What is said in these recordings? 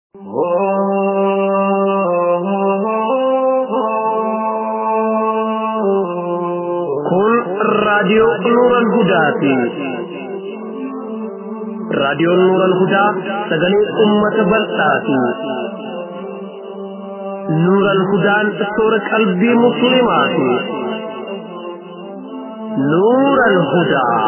Kun raadiyoo Nuuran Hudaati. Raadiyoon Nuuran Hudaa sagalee uummata bal'aati. Nuuran Hudaan soora qalbii musliimaati. Nuuran Hudaa.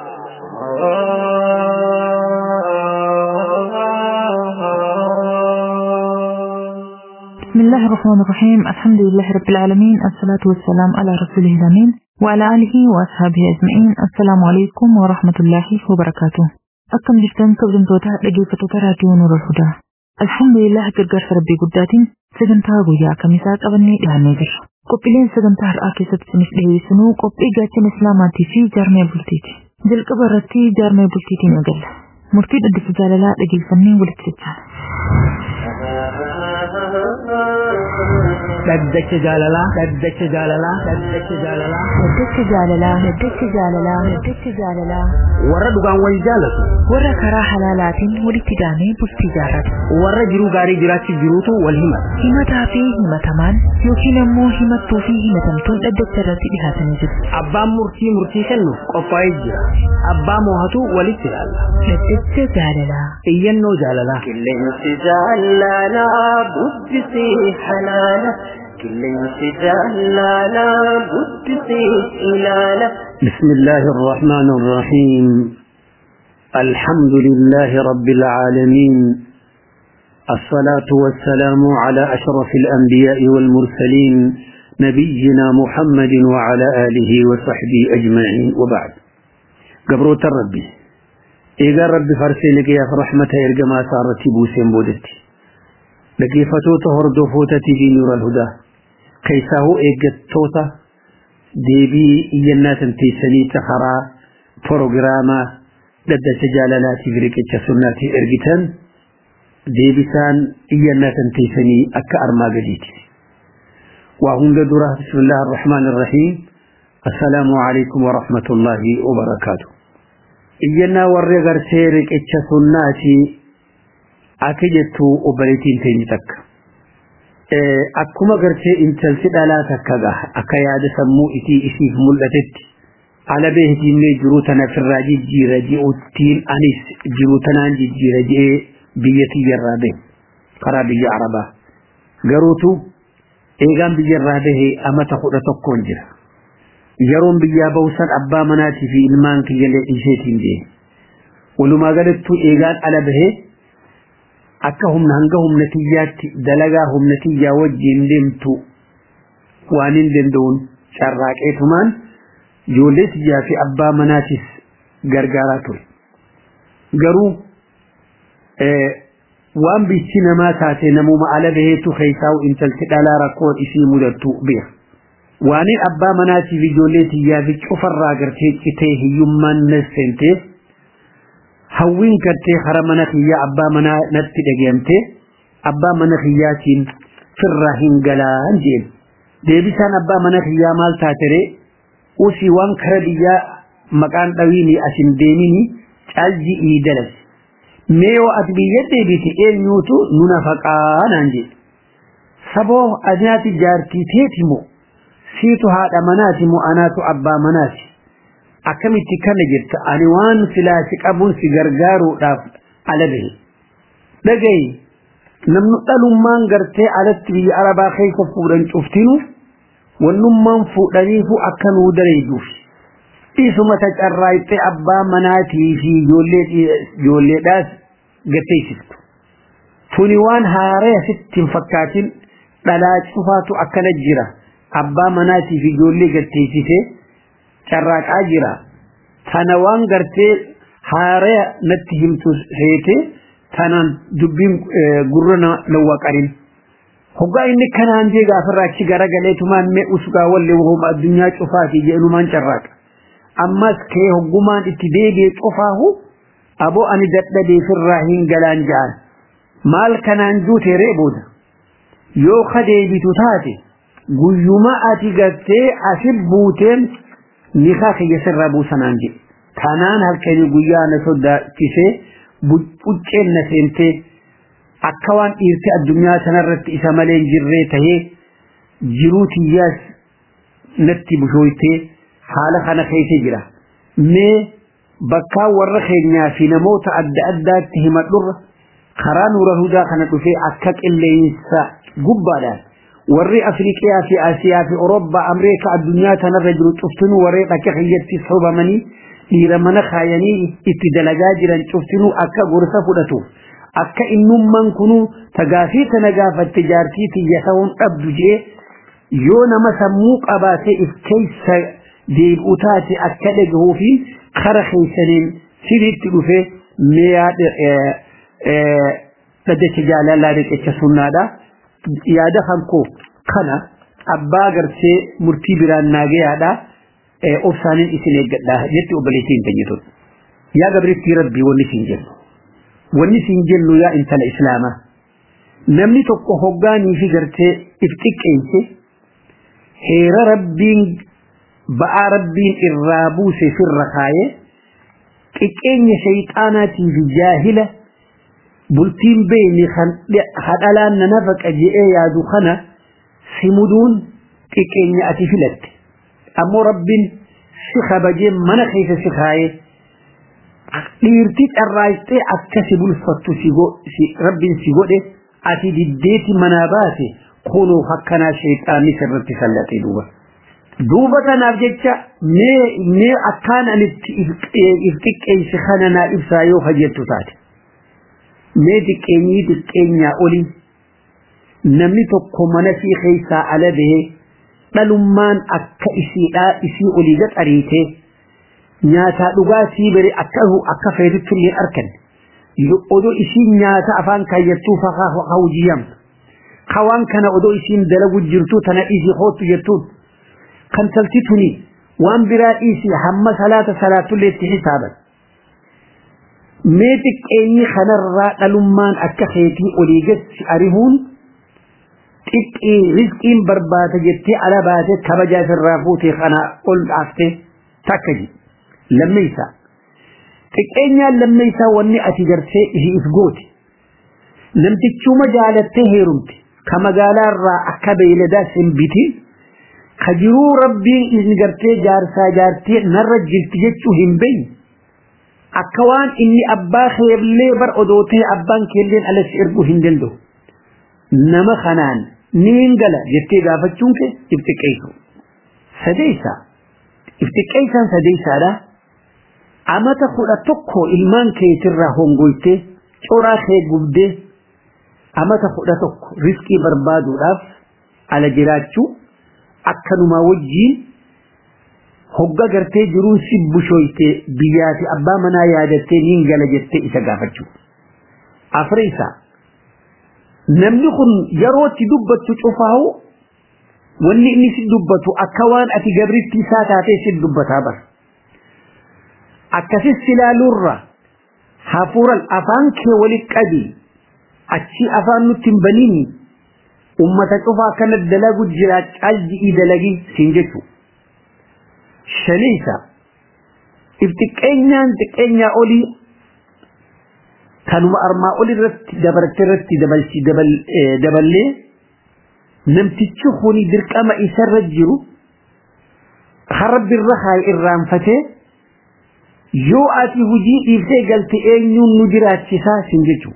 بسم الله الرحمن الرحيم الحمد لله رب العالمين الصلاة والسلام على رسوله الأمين وعلى آله وأصحابه أجمعين السلام عليكم ورحمة الله وبركاته أكم جفتن كبرمتوتا لقيفتوتا راديو نور الهدى الحمد لله قرقر ربي قداتين سجنتها قويا كميسا قبني لهني جر قبلين سجنتها رآكي ستسنس لهيسنو قبلي قاتين إسلاماتي في جارمي بلتيتي جل قبرتي جارمي بلتيتي نقل مرتد أدف جاللا لقيفني ولتسجال dhaddacha jaalalaa dhaddacha jaalalaa dhaddacha jaalalaa Daddacha jaalalaa Daddacha jaalalaa Daddacha jaalalaa warra dhugaan wal jaalatu warra karaa halaalaatiin walitti daamee bultii jaarratu warra jiruu gaarii jiraachuuf jiruutu wal himata himataa fi himatamaan yookiin ammoo himattuu fi himatamtuun dhaddacha irratti dhihaatanii jiru abbaan murtii murtii kennuuf qophaa'ee jira abbaa moohatu walitti ilaalla Daddacha jaalalaa iyyannoo jaalalaa Qilleensi jaalalaa bubbisii halaala. Qilleensi jaalalaa bubbisii ilaala. بسم الله الرحمن الرحيم الحمد لله رب العالمين الصلاة والسلام على أشرف الأنبياء والمرسلين نبينا محمد وعلى آله وصحبه أجمعين وبعد قبروت الربي إيقا ربي فرسينك يا رحمة إرقما سارتي بوسين بودتي لكي فتوت هردو فوتتي في نور الهدى كيساه إيقا توتا deebii iyyannaatin teessanii karaa proogiraamaa dhaddacha jaalalaatiif riqicha sunnaatiif ergitan deebisaan iyyannaatin teessanii akka armaa gadiiti. waa hunda dura bismillah arrahmaan irrahiim assalaamu alaikum warahmatullaahi wabarakaatu. iyyannaa warri gartee riqicha sunnaati akka jettu obboleettiin teenye takka. akkuma gartee intalsi dhalaa takka gaha akka yaada sammuu isii isiif mul'atetti ala beektiinlee jiruu tana firraa jijjiira ji'uttiin anis jiruu tanaan jijjiira ji'ee biyya tiyyarraa bahe karaa biyya arabaa garuutu eegaan biyyarraa bahe amata kudha tokkoon jira yeroon biyyaa bahusan abbaa manaatii fi ilmaan kiyyallee isheetiin deeme walumaa galattuu eegaan ala bahee akka humna hanga humna tiyyaatti dalagaa humna tiyyaa wajjiin deemtu waan hin danda'uun carraaqeetumaan ijoollee tiyyaa fi abbaa manaatis gargaaraa ture. Garuu waan bichi namaa taate namuma ala baheetu keessaa'u intalti dhalaa rakkoon isii mudattu beeka. Waaniin abbaa manaatiif ijoollee tiyyaa fi cufarraa gartee citee hiyyummaan nas seenteef hawwiin gartee hara mana kiyyaa abbaa manaa natti dhagayamte abbaa mana kiyyaatiin firraa hin galaan jeen deebisaan abbaa mana kiyyaa maal taatere usii waan kara biyyaa maqaan dhawiini asin deemini caalji ii dalas mee yoo ati biyya deebite eenyuutu nu nafaqaa naan jedhe saboo anaati jaartii teeti moo siitu haadha manaati moo anaatu abbaa manaati akkamitti kana jirta ani waan silaasi qabuun si gargaaruudhaaf ala bahe dhagayi namni dhalummaan gartee alatti biyya arabaa keessa fuudhan cuftinu wannummaan fuudhaniifu akka nuu dareejuuf isuma tacarraayxee abbaa manaatii fi ijoolleedhaas gateessiftu tuni waan haaree sitti hin fakkaatin dhalaa cufaatu akkana jira abbaa manaatii fi ijoollee gateessisee carraaqaa jira tana waan gartee haaree natti himtu seete tanaan dubbiin gurra nawwaqarin hoggaa inni kanaan jee gaafarraa achi garagaleetumaan mee usgaa wallee wahuma addunyaa cufaati jedhumaan carraaqa ammas kee hoggumaan itti deebi'e cufaahu aboo ani dadhabee firraa hin galaan ja'an maal kanaan juute ree booda yoo ka deebitu taate guyyuma ati gartee asit buuteen nikaa kiyya sirraa buusanaan jedhe kanaan halkanii guyyaa na sodaachisee bucceen na seentee akka waan dhiirti addunyaa sanarratti isa malee hin jirree tahee jiruu tiyyaas natti bushooytee haala kana keessa jira mee bakkaa warra keenyaa fi namoota adda addaatti himadhurra karaa nuura hudaa kana dhufee akka qilleensa gubbaadhaan warri afriiqiyaa fi asiyaa fi orobbaa ameerikaa addunyaa tanarra jiru cuftinuu warreen akka kiyyatti sobamanii dhiira mana kaayanii itti dalagaa jiran cuftinuu akka gorsa fudhatuuf akka innummaan kunuu tagaafii tana gaafatte jaartii tiyya ta'uun dhabdu jee yoo nama sammuu qabaatee if keessa deebi'u taate akka dhagahuufi kara keessaniin siriitti dhufee miyaa dhaddacha jaalalaa riqicha sunnaadha yaada kan koo kana abbaa gartee murtii biraan naagayaadha obsaaniin isin eeggadha jetti obboleettiin teenyitun yaa gabrittii rabbii wanni siin jennu wanni siin jennu yaa intala islaamaa namni tokko hoggaanii fi gartee if xiqqeense heera rabbiin ba'aa rabbiin irraa buuse firra kaayee xiqqeenya shayxaanaatii fi jaahila bultiin beeyni hadhalaan na nafaqa je'ee yaadu kana simuduun xiqqeenya ati filatte ammoo rabbiin si kabajee mana keessa si kaayee dhiirti carraayxee akka si bulfattu rabbiin si godhe ati diddeeti manaa baate kunuu akkanaa shayxaanni sirratti sallatee duuba. duuba kanaaf jecha mee akkaan anitti if xiqqeensi kana naa ibsaa yoo fajettu taate mee xiqqeenyii xiqqeenyaa olii namni tokko mana sii keessaa ala bahee dhalummaan akka isiidhaa isii olii gaxariitee nyaataa dhugaatii bari akka akka feetutti illee arkan odoo isiin nyaata afaan kaayyattuu fakaa hawjiyamtu kawaan kana odoo isiin dalagu jirtu tana dhiisii hoottu jettuun kan talti tuni waan biraa dhiisi hamma salaata salaatullee itti hisaaban mee xiqqeenyi kanarraa dhalummaan akka keetii olii gatti arihuun xiqqii rizqiin barbaada jettee ala baate kabajaa sirraa fuutee kana ol dhaaftee takka ji lammeeysa xiqqeenyaan lammeeysaa wanni ati gartee isii if goote namtichuma jaalattee heerumte ka magaalaarraa akka beeyladaa sin bitiin ka jiruu rabbiin isin gartee jaarsaa jaartee narra jirti jechuu hin beeyne akka waan inni abbaa keellee bar odoo ta'e abbaan keelleen alas erguu hin danda'u nama kanaan niin gala jettee gaafachuun kee if xiqqeessu sadeessa if xiqqeessaan sadeessaadha amata kudha tokko ilmaan keetirraa hongoytee coraa kee gubdee amata kudha tokko riskii barbaaduudhaaf ala jiraachuu akkanuma wajjiin hogga gartee jiruun si bushoyte biyyaa fi abbaa manaa yaadattee niin gala jettee isa gaafachuu afreessa namni kun yerootti dubbattu cufaahu wanni inni si dubbatu akka waan ati gabritti isaa taatee si dubbataa bara akkasis ilaaluurra hafuuran afaan kee walit qabi achi afaan nutti hin baniini ummata cufaa kana dalagu jira calji'ii dalagii siin jechuu shaniisa if xiqqeenyaan xiqqeenyaa olii kanuma armaa ol irratti dabarte irratti dabalchi daballee namtichi kuni dirqama isarra jiru harabbi irra haa irraanfatee yoo ati hujii dhiiftee galte eenyuun nu jiraachisaa sin jechuu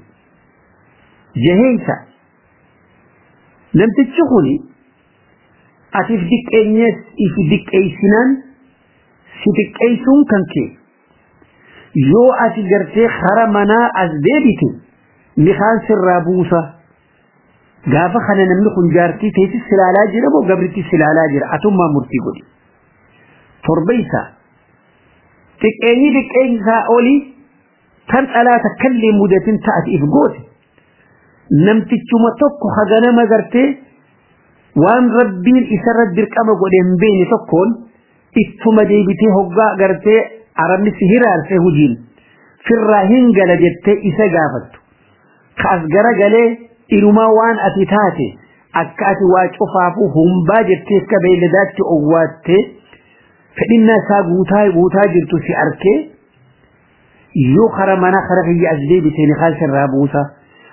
jaheensa namtichi kuni ati if diqqeenyees if diqqeessinaan si diqqeessuun kan kee yoo ati gartee hara manaa as deebite mikaan sirraa buusa gaafa kana namni kun jaartii teessis silaalaa jira moo gabritti silaalaa jira atummaa murtii godhi torbeysa xiqqeenyi xiqqeenyisaa olii tan dhalaata kallee mudatin ta'ati if goote namtichuma tokko haganama gartee waan rabbiin isarra dirqama godhe hin beene tokkoon ittuma deebitee hoggaa gartee arabni si hiraarsee hujiin firraa hin gala jettee isa gaafattu kaas gara galee inumaa waan ati taate akka ati waa cufaafuu humbaa jettee akka beeyladaatti owwaattee fedhinnaa isaa guutaa guutaa jirtu si arkee yoo kara mana kara kiyya as deebitee ni kaan sirraa buusa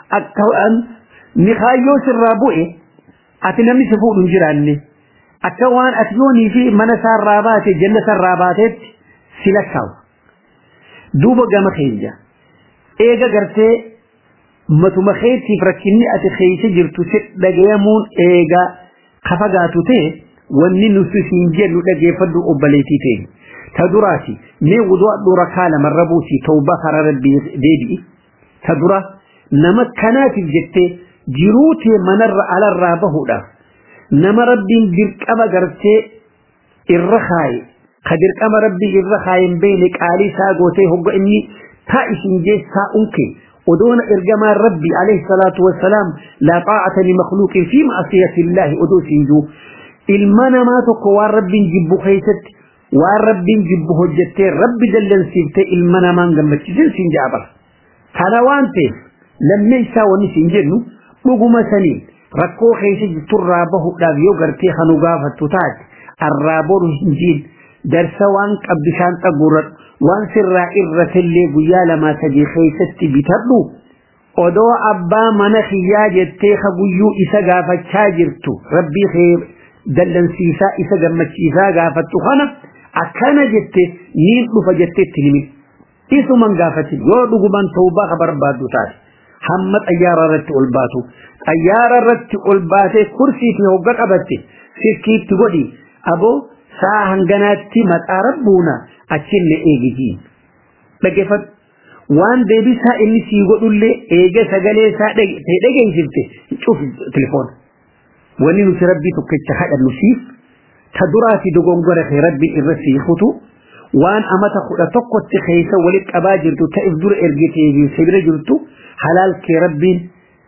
akka ni kaayyoo sirraa bu'e ati namni si fuudhu hin jiraanne akka waan ati yoonii fi mana isaarraa baate janna isaarraa baateetti si lakkaawu. Duuba gama keenya eega gartee matuma keetiif rakkinni ati keessa jirtu si dhagayamuun eega kafagaatu ta'e wanni nuti siin jennu dhageeffadhu obboleetii ta'e. Ta duraati mee wudu'adhu rakaa lamarra buusi tawbaa karaa rabbii deebi'i. Ta dura nama kanaatiif jettee jiruu tee manarra alarraa bahuudhaaf nama rabbiin dirqama gartee irra kaaye ka dirqama rabbii irra kaaye hin beekne qaalii isaa gootee hogga inni taa isin jeessaa unke odoona ergamaan rabbii alayhi salaatu wassalaam laa xaa'ata limakhluuqin fi ma'asiyati illaahi odoo isin juu ilma namaa tokko waan rabbiin jibbu keessatti waan rabbiin jibbu hojjettee rabbi dallansiiftee ilma namaan gammachiisin siin jaabara kana waan ta'eef lammee isaa wanni siin jennu dhuguma saniin rakkoo keessa jirturraa bahuudhaaf yoo gartee kanu gaafattu taate arraa boru hin jiin darsa waan qabbishaan xaguurradhu waan sirraa irratellee guyyaa lamaa sadii keessatti bitadhu odoo abbaa mana kiyyaa jettee ka guyyuu isa gaafachaa jirtu rabbii kee dallansiisaa isa gammachiisaa gaafattu kana akkana jette niin dhufa jetteetti himi isuman gaafatin yoo dhuguman tawbaa ka barbaaddu taate hamma xayyaara irratti ol baatu xayyaara irratti ol baatee kursii fi hogga qabatte sirkiitti godhi aboo saa hanganaatti maqaa rabbuuna achinne eegitiin dhaggeeffadhu waan deebisaa inni sii godhullee eega sagalee isaa ta'e dhageessifte cuuf telefoona wanni nuti rabbii tokkicha kadhannu siif ta duraa fi dogongora kee rabbiin irra siikutu waan amata kudha tokkotti keessa walitti qabaa jirtu ta'if dura ergitee fi sibira jirtu halaal kee rabbiin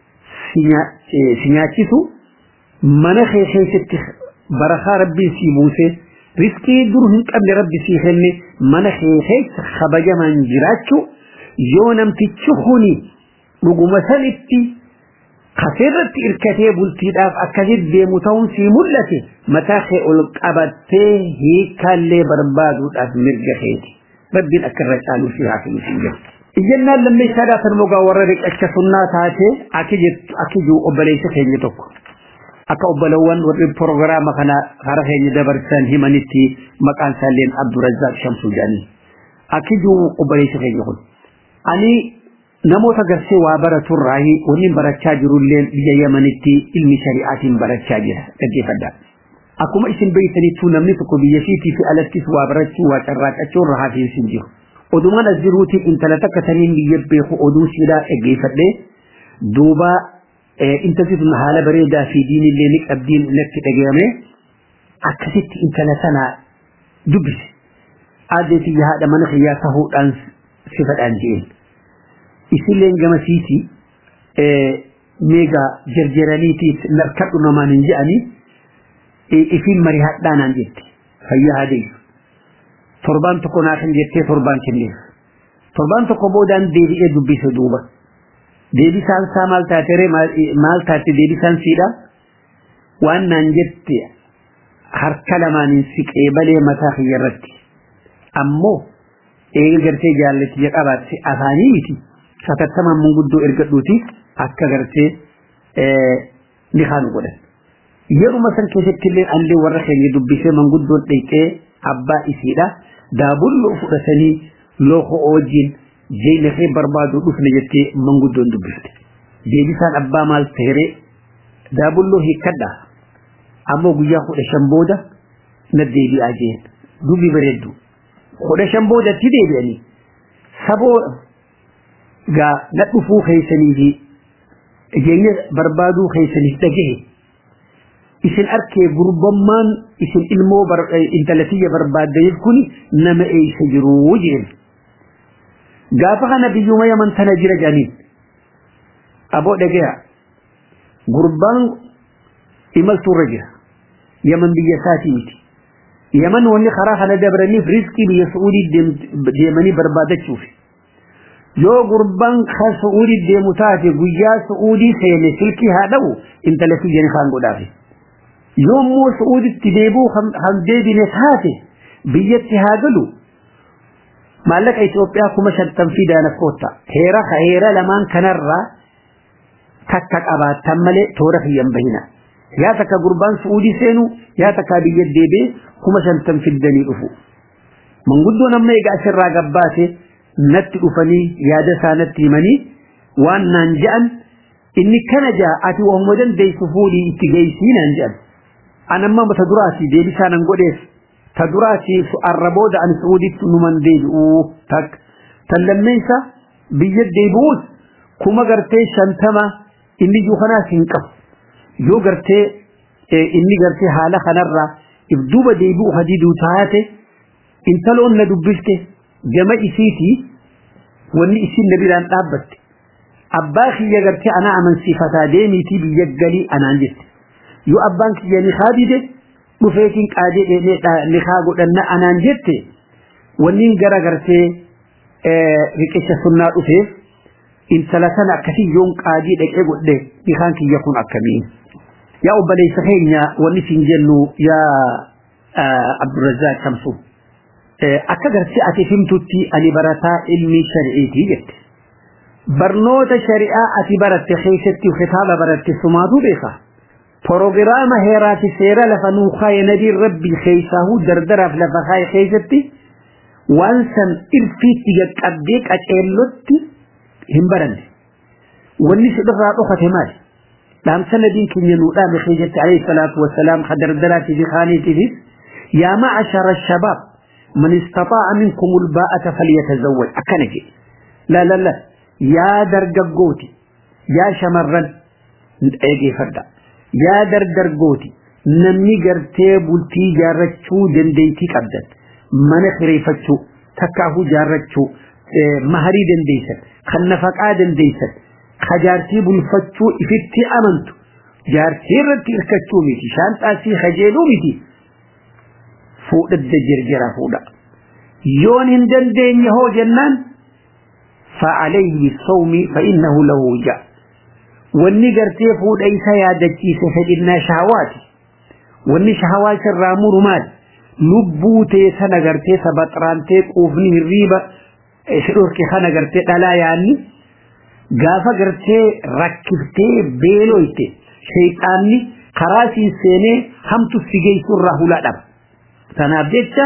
si nyaachisu mana kee keessatti barakaa rabbiin sii buuse riskii dur hin qabne rabbi sii kenne mana kee keessa kabajamaan jiraachuu yoo namtichi kuni dhuguma sanitti kaseerratti irkatee bultiidhaaf akkasitti deemu ta'uun sii mul'ate mataa kee ol qabattee hiikkaallee barbaaduudhaaf mirga keeti rabbiin akka irra caaluu si haa kennu siin jedhu. Iyyannaan lammeessaadhaa kan mogaa warra riqacha sunnaa taate akki jiru obboleessa keenya tokko. Akka obbolawwan warri proogiraama kana hara keenya dabarsan himanitti maqaan isaalleen Abdurazzaaq Shamsuu jedhanii. Akki jiru obboleessa keenya kun. Ani namoota garsee waa baraturraahi waliin barachaa jirullee biyya Yamanitti ilmi shari'aatiin barachaa jira dhaggeeffadhaa. Akkuma isin beektaniittuu namni tokko biyya siitii fi alattis waa barachuu waa carraaqachuu irra hafiinsi hin jiru. Odumaan as jiruutiin intala takka taniin biyya beeku oduu siidhaa dhaggeeffadhee duuba intalli sun haala bareedaa fi diinillee ni qabdiin natti dhagahame akkasitti intala sana dubbise. Aaddeetii haadha mana kiyyaa tahuudhaan sifadhaan jeen. Isilleen gama siitii meegaa jarjaraniitiif narkadhu namaan hin je'anii ifiin marii hadhaanaan jette fayyaa hadeessu. Torbaan tokko naa kan jettee torbaan kenneef. Torbaan tokko boodaan deebi'ee dubbise duuba. Deebisaan isaa maal taatere maal taate deebisaan siidha waan naan jette harka lamaaniin siqee balee mataa kiyya irratti. Ammoo eega gartee jaallatiyya qabaatte afaanii miti. satattamaan manguddoo ergadhuuti akka gartee ni haanu godhan. Yeruma san keessatti illee allee warra keenya dubbisee manguddoon dheeqee abbaa isiidha. Daabulloo fudhatanii looko wajjin jeenafee barbaadu dhufne jettee manguddoon dubbifte. Deebisaan abbaa maal ta'ere daabulloo hiikkadha. Ammoo guyyaa kudha shan booda na deebi'aa jeen. Dubbi bareeddu. Kudha shan boodatti deebi'anii. Saboo gaa na dhufuu keessanii fi jireenya barbaaduu keessaniif dhagahe isin arkee gurbammaan isin ilmoo intalatiyya barbaaddaniif kun nama eeysa jiruu jeen gaafa kana biyyuma yaman tana jira jedhaniin aboo dhagaya gurbaan imaltuurra jira yaman biyya isaatii miti yaman wanni karaa kana dabraniif riskii biyya su'uudii deemanii barbaadachuufi yoo gurbaan kan su'uudii deemu taate guyyaa su'uudii seene silkii haa dhabu intala kiyyan kaan godhaafe yoommoo su'uuditti deebuu kan deebine taate biyyatti haa galu maallaqa Itoophiyaa kuma shantan fidaana kootta heera heera lamaan kanarraa takka qabaattan malee toora kiyyan bahina yaa takka gurbaan su'uudii seenu yaa takka biyya deebee kuma shantan fiddanii dhufu manguddoon amma egaa asirraa gabbaate natti dhufanii yaada isaa natti himanii waan naan je'an inni kana jaa ati waamuma dandeessu fuudhii itti geessii naan je'an an amma ta duraati deebisaa nan godheef ta duraati arra booda an su'uuditti numan deebi'u takka tan lammeessa biyya deebi'uus kuma gartee shantama inni iyyuu kanaas hin qabu yoo gartee inni gartee haala kanarraa if duuba deebi'u hadiiduu taate intaloon na dubbifte gama isiitii wanni isin na biraan dhaabbatte abbaa kiyya gartee anaa amansiifataa deemiitii biyya galii anaan jette yoo abbaan kiyya nikaa dide dhufeetiin qaadee dheedhee nikaa godhanna anaan jette wanniin gara gartee riqicha sunnaa dhufeef intala sana akkasii yoon qaadii dhaqee godhe nikaan kiyya kun akkamii yaa obboleessa keenya wanni siin jennu yaa abdurrazzaaq shamsu akka gartee ati himtutti ani barataa ilmii shari'iitii jette barnoota shari'aa ati baratte keessatti kitaaba baratte sumaatu beeka proogiraama heeraati seera lafa nuu kaaye nabiin rabbii keessaahuu dardaraaf lafa kaaye keessatti waan san irfiitti qaqqabdee qaceellotti hin baranne wanni sidhirraa dhokate maali dhaamsa nabiin keenya nuu dhaame keessatti alayhi salaatu wassalaam ka dardaraati fi kaaniitiifis yaa ma'ashara shabaab man istaxaa'a minkum ulbaa'ata falyatazawwaj akkana jedhe la la la yaa dargaggooti yaa shamarran eegeeffadha yaa dargaggooti namni gartee bultii jaarrachuu dandeettii qabdan mana kireeffachuu takkaahuu jaarrachuu maharii dandeessan kan nafaqaa dandeessan ka jaartii bulfachuu ifitti amantu jaartii irratti hirkachuu miti shaanxaasii kajeeluu miti fuudhadda jirjira fuudha yoon hin dandeenye hoo jennaan فعليه بالصوم فإنه له وجاء wanni gartee fuudha isa yaadachiise fedhinnaa shahawaati wanni shahawaati irraa muru maali lubbuu tee sana gartee sabaxraantee quufni hirriiba si dhorke kana gartee dhalaa yaanni gaafa gartee rakkiftee beeloyte shayxaanni karaa siin seenee hamtu si geessu irraa hulaa dhaba tanaaf jecha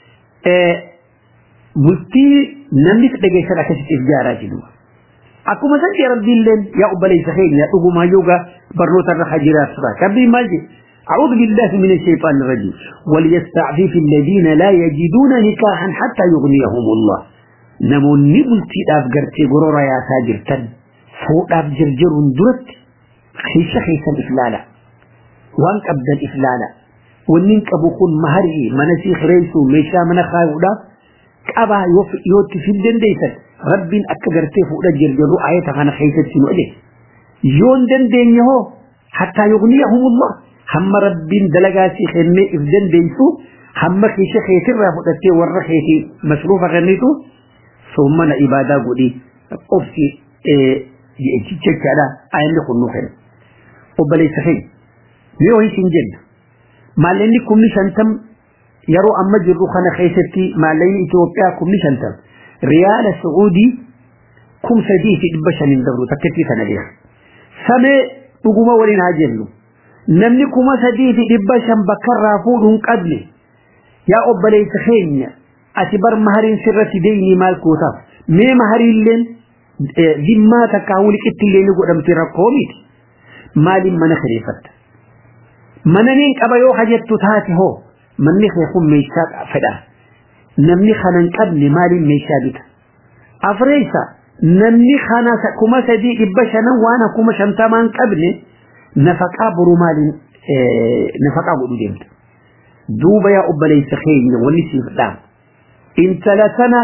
bultii namni dhageessan akkasitti ijaaraa jiru akkuma san jee rabbiilleen yaa obboleessa keenya dhugumaa yoogaa barnoota irra hajiraaf tura rabbiin maal jee أعوذ بالله من الشيطان الرجيم وليستعفف الذين لا يجدون نكاحا حتى يغنيهم الله نمون نبلتي داف قرتي قرورا يا ساجر تن فوق داف جرجر درت خيشة خيشة الإفلالة وانك أبدا الإفلالة وننك بكون مهري منسيخ ريسو ميشا من خايو داف قبا يوتي في الدن ديسل رب أكا قرتي فوق داف جرجر آية خانا خيشة سنو إليه يون دن دين يهو حتى يغنيهم الله هم رب دلقاتي خنمي إفدن ديسو هم خيشة خيشة رافضتي ورخيتي مصروفة غنيتو ثم إبادة قولي قفتي jechaadha ayanni kun nu kenna obboleessa keenya yoo isin jenna maallaqni kumni shantam yeroo amma jirru kana keessatti maallaqni Itoophiyaa kumni shantam riyaala Sacuudii kum sadii fi dhibba shaniin dabru takkatti kana dhiya samee dhuguma waliin haa jennu namni kuma sadii fi dhibba shan bakkarraa fuudhu hin qabne yaa obboleessa keenya ati bar mahariin sirratti deeyni maal kootaaf mee mahariilleen dhimmaa takkaa wuliqitti illee ni godhamti rakkoo miti maaliin mana kireeffatta mana niin qaba yoo hajattu taate hoo manni kee kun meeshaa fedha namni kana hin qabne maaliin meeshaa bita afreessa namni kana kuma sadii dhibba shanan waan akkuma shantamaa hin qabne nafaqaa boru maaliin nafaqaa godhu deemta duuba yaa obboleessa keenya wanni siif dhaam intala sana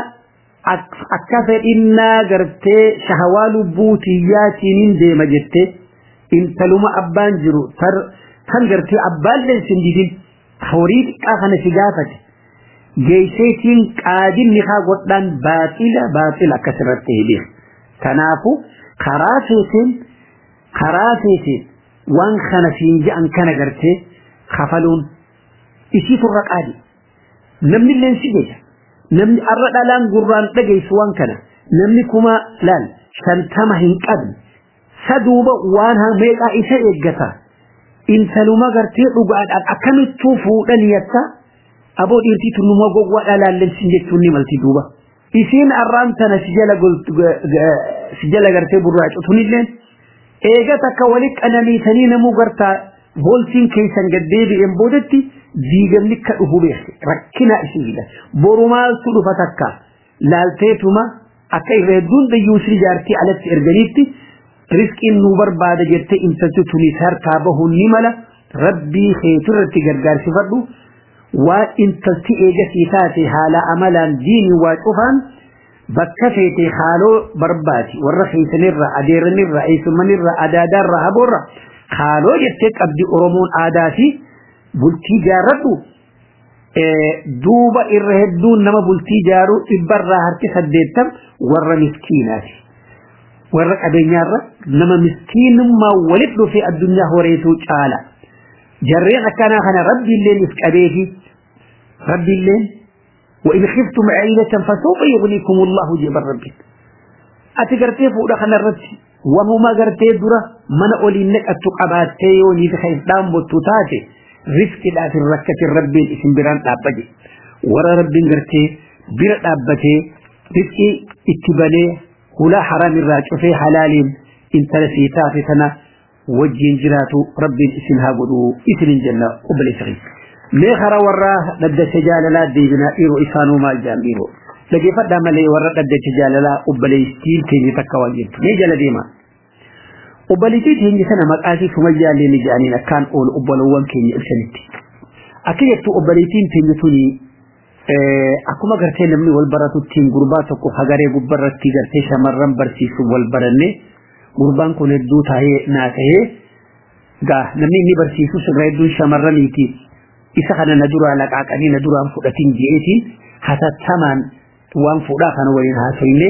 akka fedhinnaa gartee shahawaa lubbuu tiyyaatiin deema jettee intaluma abbaan jiru kan gartee abbaan leensin didin horii xiqqaa kana si gaafate geesseetiin qaadinni haa godhaan baaxila baaxila akkasirratti hidhee kanaafu karaa feeteen karaa feeteen waan kana siin je'an kana gartee kafaluun isii turra qaadi namni leensi jecha namni arra dhalaan gurraan dhageessu waan kana namni kuma laal shantama hin qabne saduuba waan meeqaa isa eeggata intaluma gartee dhugaadhaan akkamittuu fuudhan yatta aboo dhiirtii tunnuma gowwaa dhalaallensin jechuun ni malti duuba isiin arraan tana si jala gartee burraacutunilleen eega takka wali qananiitanii namuu gartaa booltiin keessan gaddeebi'een boodatti diigamni ka dhufu beekte rakkina isiidha borumaaltu dhufa takka laalteetuma akka irra hedduun dayyuusii jaartii alatti erganiitti riskiin nu barbaada jettee intalti tunis harkaa bahuun ni mala rabbii keetirratti gargaarsifadhu waan intalti eegasii taate haala amalaan diinii waa cufaan bakka feete haaloo barbaati warra keessanirra adeeranirra eessumanirra adaadaarra haboorra haaloo jettee qabdi oromoon aadaa fi bultii jaarradhu duuba irra hedduun nama bultii jaaruu dhibbarraa harki saddeettam warra miskiinaati warra qabeenyaarra nama miskiinummaa walit dhufee addunyaa horeetuu caala jarreen akkanaa kana rabbiilleen if qabeefi rabbiilleen وإن خفتم عيلة فسوف يغنيكم الله جبر ربي أتقرتي فوق خنا الرتي وهما قرتي درة من أولي نك أتقباتي وني في خيف دام بطوتاتي رزق لا في الركة الرب اسم بران أبجي ورا رب قرتي بر أبتي رزقي اتبالي ولا حرام الراج في حلال إن تلسيتا في سنة وجين جراتو رب اسم هاقدو اسم الجنة قبل سغيث meekara warra dhaddacha jaalalaa deebinaa dhiiroo isaanuu maal jaan dhiiroo dhageeffadhaa malee warra dhaddacha jaalalaa obboleettiin keenya takka waan jirtu mee jala deema obboleettii keenya sana maqaasii sumayyaallee ni jedhaniin akkaan oolu obbolowwan keenya ibsanitti akka jettu obboleettiin keenya tuni akkuma gartee namni wal baratuttiin gurbaa tokko hagaree gubbarratti gartee shamarran barsiisu wal baranne gurbaan kun hedduu taa'ee naa ta'ee gaa namni inni barsiisu sirra hedduun shamarraniiti isa kana na dura laqaaqanii na duraan fudhatin je'eetiin hatattamaan waan fuudhaa kana waliin haasofne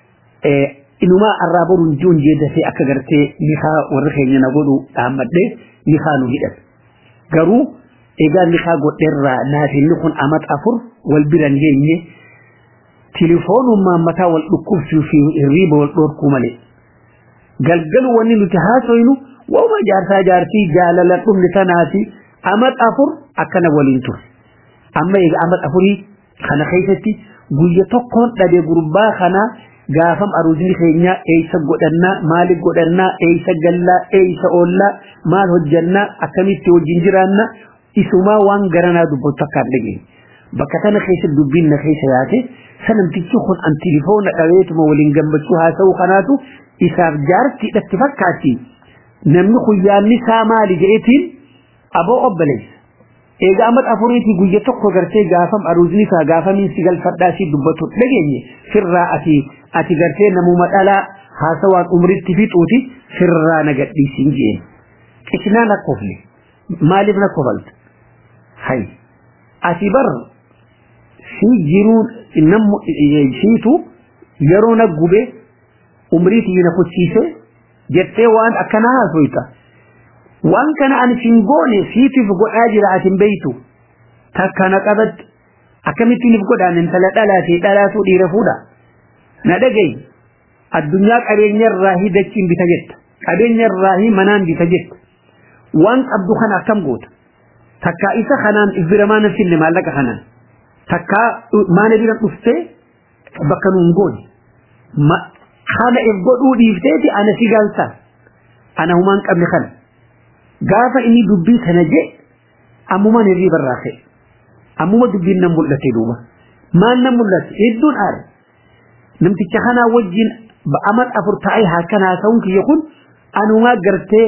inumaa arraa boruun jiun jeedasee akka gartee nikaa warri keenya na godhu dhaammadhe nikaa nu hidhan garuu egaa nikaa godheerraa naafinni kun amat afur wal biran geenye tilifoonummaan mataa wal dhukkubsuu fi hirriiba wal dhoorkuu malee galgalu wanni nuti haasoynu wauma jaarsaa jaartii jaalala dhumni tanaati amat afur akkana waliin ture amma egaa amat afurii kana keessatti guyya tokkoon dhabe gurbaa kana gaafam aruusni keenya eeysa godhannaa maaliif godhannaa eeysa gallaa eeysa oollaa maal hojjannaa akkamitti wajjin jiraanna isumaa waan garanaa dubbatu akkaan dhageenye bakka kana keessa dubbiin na keessa yaate sanamtichi kun an tilifoona dhabeetuma waliin gammachuu haasa'uu kanaatu isaaf jaartiidhatti fakkaatti namni guyyaanni isaa maali jedheetiin aboo obboleessa egaa amat afuriitii guyya tokko gartee gaafam aruusni isaa gaafamiin si galfadhaa si dubbatu dhageenye firraa ati ati gartee namuma dhalaa haasawaan umritti fixuuti firraa na gadhiisiin jeen qisnaa na kofle maaliif na kofalta hay ati bar si jiruun nammu siitu yeroo na gube umriitii na kutsiise jettee waan akkanaa haasoyta waan kana ani sin goone siitiif godhaa jira atin beeytu takka na qabat akkamittiin if godhaan intala dhalaatee dhalaatu dhiira fuudha na dhagay addunyaa qabeenyarraa hi dachiin bita jetta qabeenyarraa hi manaan bita jetta waan qabdu kana akkam goota takka isa kanaan if bira maana finne maallaqa kanaan takka maana bira dhuftee bakka nuun goone kana if godhuu dhiifteeti ana si galta ana humaan qabne kana gaafa inni dubbii kana je ammumaan hirrii barraaqe ammuma dubbiin nan mul'ate duuba maal nan mul'ate hedduun aare namticha kanaa wajjin amat afur ta'ee haakan haasa'uun kiyya kun anumaa gartee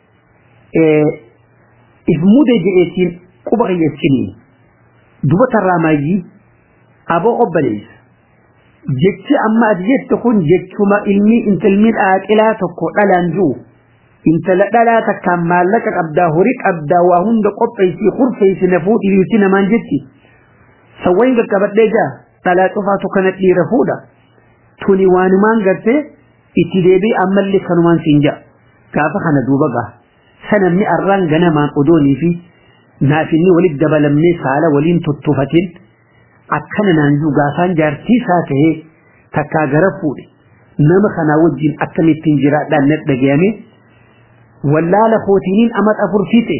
if mude jedheetiin quba kiyyachiin dubatarraa maayyii aboo obboleessa jechi amma ati jette kun jechuma ilmi intalmi dhaaqilaa tokko dhalaan jiru intala dhalaa takkaan maallaqa qabdaa horii qabdaa waa hunda qopheessii kurfeessi na fuudhi dhiirti namaan jetti sawwayin qaqqabadhee jaa dhalaa cufaatu kana dhiira fuudha tuni waanumaan gartee itti deebii ammallee kanumaan siin jaa gaafa kana duuba gaa sanamni arraan ganamaan odoonii fi naafinni walitti dabalamnee saala waliin tuttufatin akkana naan jiru gaafaan jaartii isaa tahee takkaa gara fuudhe nama kana wajjin akkamittiin jiraadhaan na dhagayame wallaala kootiniin amat afur fixe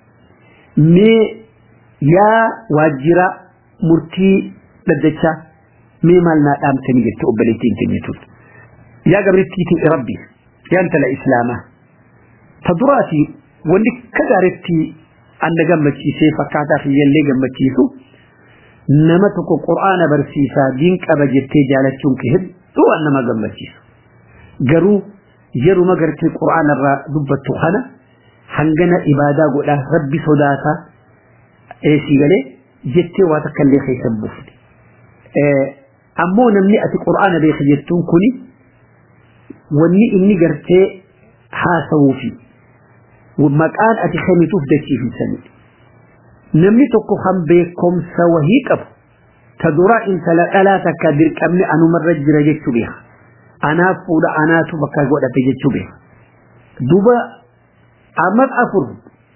mee yaa waajjira murtii dhaddachaa mee maal naa dhaamtanii jette obboleettiin keenyatuun yaa gabrittiitii rabbi yaa intala islaamaa ta duraati wanni ka gaaritti anna gammachiisee fakkaataa kiyyallee gammachiisu nama tokko qur'aana barsiisaa diin qaba jettee jaalachuun kee hedduu waan nama gammachiisu garuu yeruma gartee qur'aana irraa dubbattu kana hangana ibaadaa godhaa rabbi sodaataa eesii galee jettee waa takka illee keessan buufne ammoo namni ati qur'aana beeka jettuun kuni wanni inni gartee haasawuu fi maqaan ati kennituuf dachiifisanii namni tokko kan beekumsa wahii qabu ta dura intala dhalaa takka dirqamni anumarra jira jechuu beeka anaaf fuudha anaatu bakka godhate jechuu beeka duba amma afur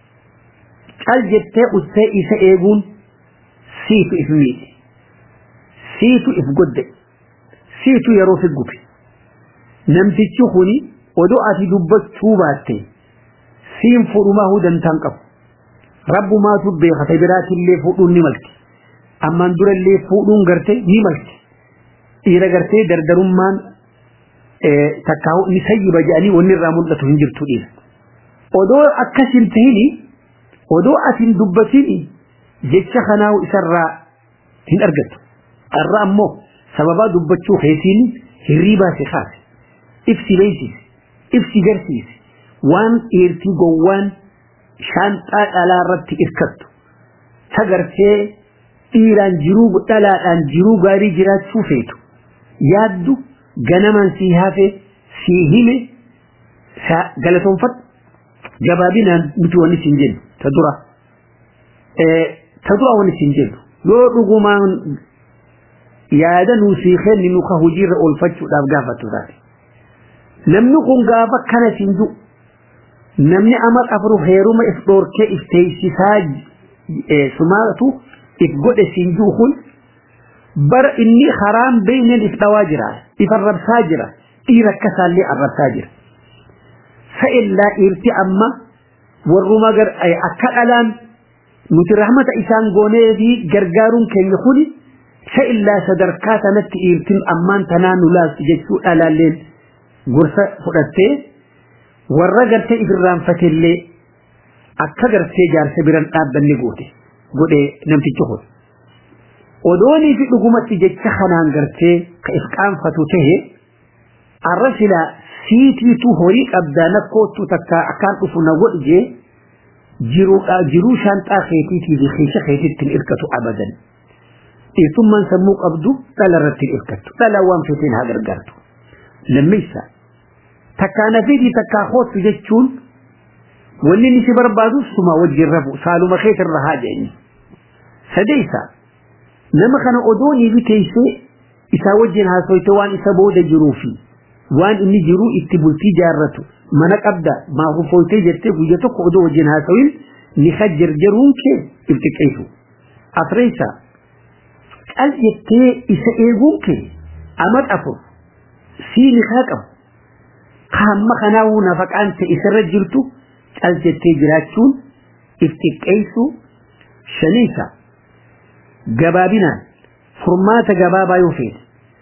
cal jettee uttee isa eeguun siitu if miidhe siitu if godde siitu yeroo fi gube namtichi kuni odoo ati dubbachuu baatte siin fudhumaa hudantaan qabu rabbumaatu beekata biraatillee fuudhuun ni malti ammaan durallee fuudhuun garte ni malti dhiira gartee dardarummaan takkaawu ni sayyiba jedhanii wanni irraa mul'atu hin jirtu dhiira odoo akkas hin tahini odoo asin dubbatini jecha kanaawu isarraa hin argattu irra ammoo sababaa dubbachuu keetiin hirriibaa si kaase ibsi beeksise ibsi garsiise waan dhiirtii gowwaan shaanxaa dhalaa irratti irkattu tagartee dhiiraan jiruu dhalaadhaan jiruu gaarii jiraachuu feetu yaaddu ganaman sii hafe sii hime galatoonfadhu gabaabinaan nuti wanni siin jennu ta dura ta dura wanni siin jennu yoo dhugumaan yaada nuu sii kenni nu ka hojiirra oolfachuudhaaf gaafatu taate namni kun gaafa kana siin jiru namni ama afru heeruma if dhoorkee if teeysisaa sumaatu if godhe siin jiru kun bara inni haraan beeyneen if dhawaa jira if arrabsaa jira dhiira akkasaallee arrabsaa jira sa'illaa dhiirti amma warruma gar akka dhalaan nuti rahmata isaan goonee fi gargaaruun keenya kuni sa'illaa sadarkaa sanatti dhiirtin ammaan tanaa nu laastu jechuu dhalaalleen gorsa fudhattee warra gartee ifirraanfatellee akka gartee jaarsa biran dhaabbanni goote godhe namtichi kun odoonii fi dhugumatti jecha kanaan gartee ka if qaanfatu tahe arra silaa siitiitu horii qabdaa nakkootu takka akkaan dhufu na godhi jee jiruu shaanxaa keetiitii fi keessa keetittiin irkatu abadan dhiirtummaan sammuu qabdu dhala irratti irkattu dhala waan feeteen haa gargaartu lammeessaa takkaa nafiitii takkaa hoottu jechuun wanni ni si barbaadu suma wajjin rafu saaluma keetirra haa jedhani sadeessa nama kana odoonii fi teessee isaa wajjin haasoyte waan isa booda jiruu fi waan inni jiru itti bultii jaarratu mana qabda maafufoytee jettee guyya tokko odoo wajjin haasoyin ni hajjarjaruun kee ibtiqeessu afreessa qal jettee isa eeguun kee amat afur sii ni haa qabu hamma kanaa'uu nafaqaan ta'e isarra jirtu qal jettee jiraachuun ibtiqeessu shaniisa gabaabinaan furmaata gabaabaa yoo feete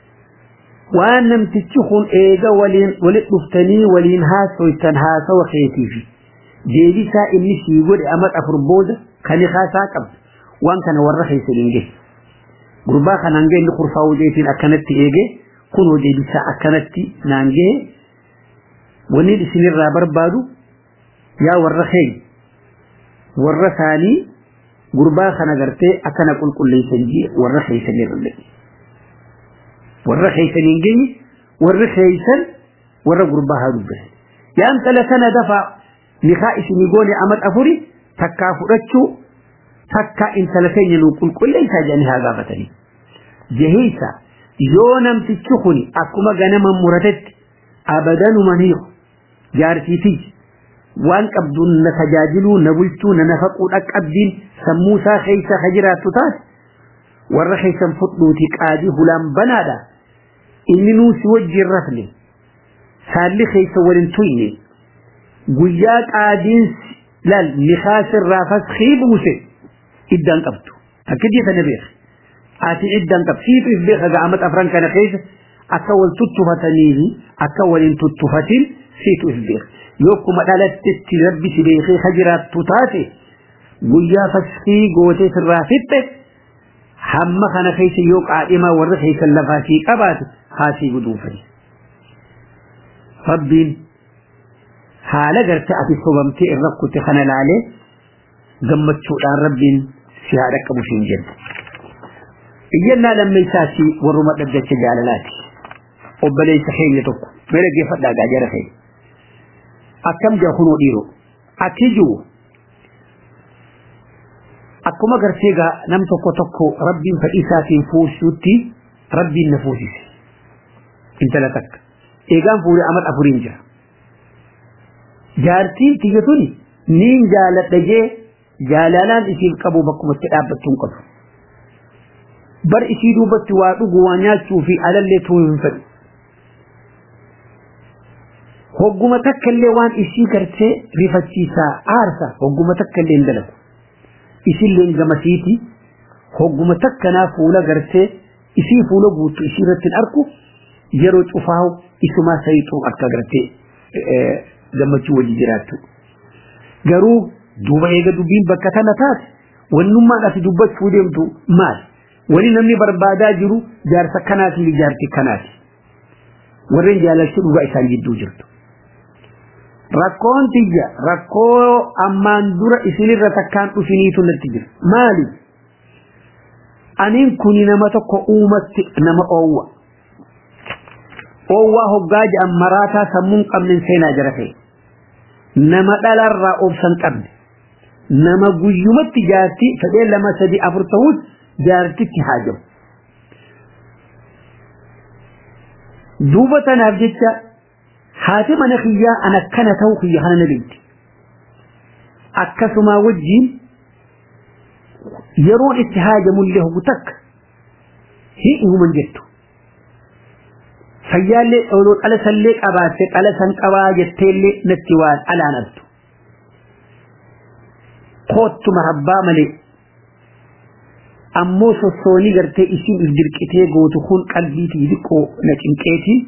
waan namtichi kun eega waliin walit dhuftanii waliin haasoytan haasawa keetiifi deebisaa inni sii godhe ama afur booda kan haasaa qabdu waan kana warra keessa hin gahe gurbaa kanaan gahe inni kurfaa hojeetiin akkanatti eege kun deebisaa akkanatti naan gahe wanni isinirraa barbaadu yaa warra keenya warra saanii gurbaa kana gartee akkana qulqulleessan jee warra keeysan irra warra keeysan hin geenye warra keeysan warra gurbaa haa dubbatan yaa intala kana dafa nikaa isinii goone amat afuri takkaa fudhachuu takka intala keenya nuu qulqulleessaa jedhanii haa gaafatanii jaheessa yoo namtichi kun akkuma ganama muratetti abadanuma ni jaarsiitii waan qabduun na tajaajiluu na bulchuu na nafaquu dhaqqabdiin sammuu isaa keessa ka jiraattu taate warra keessan fudhuuti qaadii hulaan banaadha inni nuu si wajjin rafne saalli keessa waliin tuyne guyyaa qaadiinsi laal nikaasirraa faskii buuse iddaan qabdu akka jeetana beeka ati iddaan qabdu siitu if beeka ga'amat afran kana keessa akka wal tuttufatanii fi akka waliin tuttufatin siitu if beeka yoo kuma dhalattetti rabbi si beekee ka jiraattu taate guyyaa faskii gootee sirraa fixxe hamma kana keessa yoo qaadhimaa warra keessa lafaa sii qabaate haasii guduufani rabbiin haala garte ati sobamtee irra kutte kana laalee gammachuudhaan rabbiin si haa dhaqqabu siin jenna. Iyyannaa lammeessaa si warruma dhaggacha jaalalaati. Obboleessa keenya tokko mee dhaggeeffadhaa gaajara keenya. Akkam jaa kunoo dhiiroo akki jiru akkuma gartee gaa nam tokko tokko rabbiin fedhii isaatiin fuusuutti rabbiin na fuusise. Intala takka. Eegaan fuudhee amal afuriin jira. jaartiin tiyya tuni niin jaaladha jee jaalalaan isiin qabu bakkumatti dhaabbattuu hin qabu. Bar isii duubatti waa dhugu waa nyaachuu fi alallee tuu hin fedhu. Hogguma takka illee waan isii gartee rifachiisaa aarsa hogguma takka illee hin dalagu. Isillee gamasiiti hogguma takkanaa fuula gartee isii fuula guutu isii irratti hin arku yeroo cufaahu isumaa sayixuu akka gartee gammachuu wajji jiraattu. Garuu duuba eega dubbiin bakka tana taate wannummaan ati dubbachuu deemtu maal? Wani namni barbaadaa jiru jaarsa kanaati fi jaarti kanaati. Warreen jaalalchi dhugaa isaan jidduu jirtu. Rakkoon tiyya rakkoo ammaan dura isinirra takkaan dhufiniitu natti jira. Maali? Aniin kuni nama tokko uumatti nama oowwa. Oowwaa hoggaa jedhan maraataa sammuun qabnen seenaa jira ta'e. Nama dhalarraa obsan qabne. Nama guyyumatti jaartii fedhee lama sadii afur ta'us jaartitti haa jiru. Duuba tanaaf jecha haati mana kiyyaa an akkana ta'u kiyya kana na beekti. Akkasumaa wajjiin yeroon itti haajamullee hogu takka hin uuman jettu. fayyaallee dhooloo dhala sallee qabaatte dhala san qabaa jetteellee natti waan alaanattu. Koottuma rabbaa malee ammoo sossoonii gartee isiin if dirqitee gootu kun qalbiitii diqqoo na cinqeetii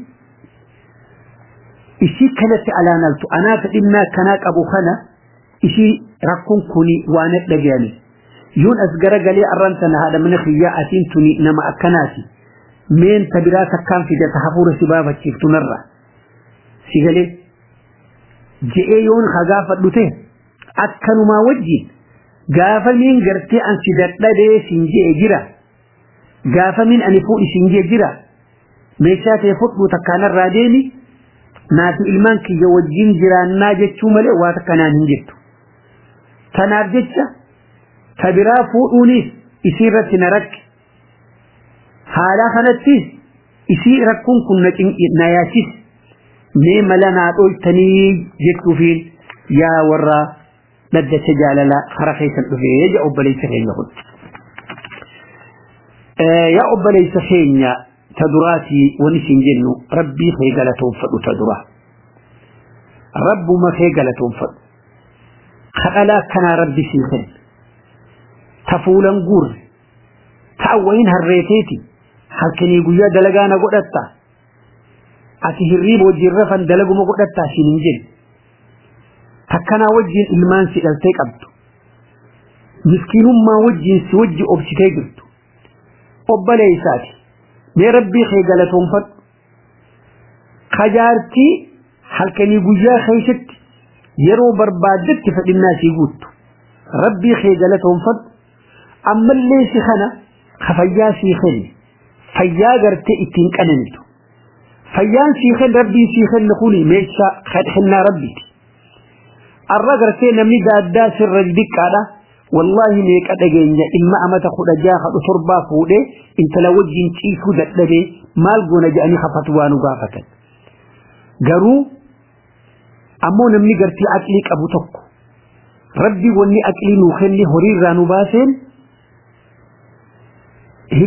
isii kanatti alaanaltu anaa fedhinnaa kanaa qabu kana isii rakkoon kuni waan dhagayani yoon as garagalee arran sana haadha mana kiyyaa atiin tuni nama akkanaati. meen ta biraa takkaan fidata hafuura si baafachiiftu narra si galee je'ee yoon ha gaafadhu ta'e akkanumaa wajjin gaafa miin gartee an si dadhabee siin je'e jira gaafa miin ani fuudhi siin je'e jira meeshaa ta'e fudhu takkaanarraa deemi naafi ilmaan kiyya wajjin jiraannaa jechuu malee waa takkanaan hin jettu tanaaf jecha ta biraa fuudhuunis isiirratti na rakke haala kanatti isii rakkuun kun na yaachis mee mala naa dhooltanii jechuufiin yaa warra dhaddacha jaalalaa hara keessan dhufee yaa obboleessa keenya kun. Yaa obboleessa keenya ta duraatii wani siin jennu rabbii kee galatoonfadhu ta duraa. Rabbuma kee galatoonfadhu. Kadhalaa kanaa rabbi sii kenna. Ta fuulan guurre. Ta awwayin harreeteeti. halkanii guyyaa dalagaa na godhatta ati hirriiba wajjin rafan dalaguma godhatta siin hin jenne takkanaa wajjin ilmaan si dhaltee qabdu miskiinummaa wajjin si wajji obsitee jirtu obboleessaati mee rabbii kee galatoonfadhu kajaartii halkanii guyyaa keessatti yeroo barbaaddetti fedhinnaa sii guuttu rabbii kee galatoonfadhu ammallee si kana kafayyaa sii kenni fayyaa gartee ittiin qananitu fayyaan sii kenna rabbii sii kenna kuni meeshaa kennaa rabbiiti arra gartee namni gaaddaa sirra diqqaadha wallahi meeqa dhageenya dhimma amata kudha jaha kadhu torbaa fuudhee intala wajjin ciisuu dadhabee maal goona jedhanii hafatu waa nu gaafatan garuu ammoo namni gartee aqlii qabu tokko rabbi wanni aqlii nuu kenne horiirraa nu baaseen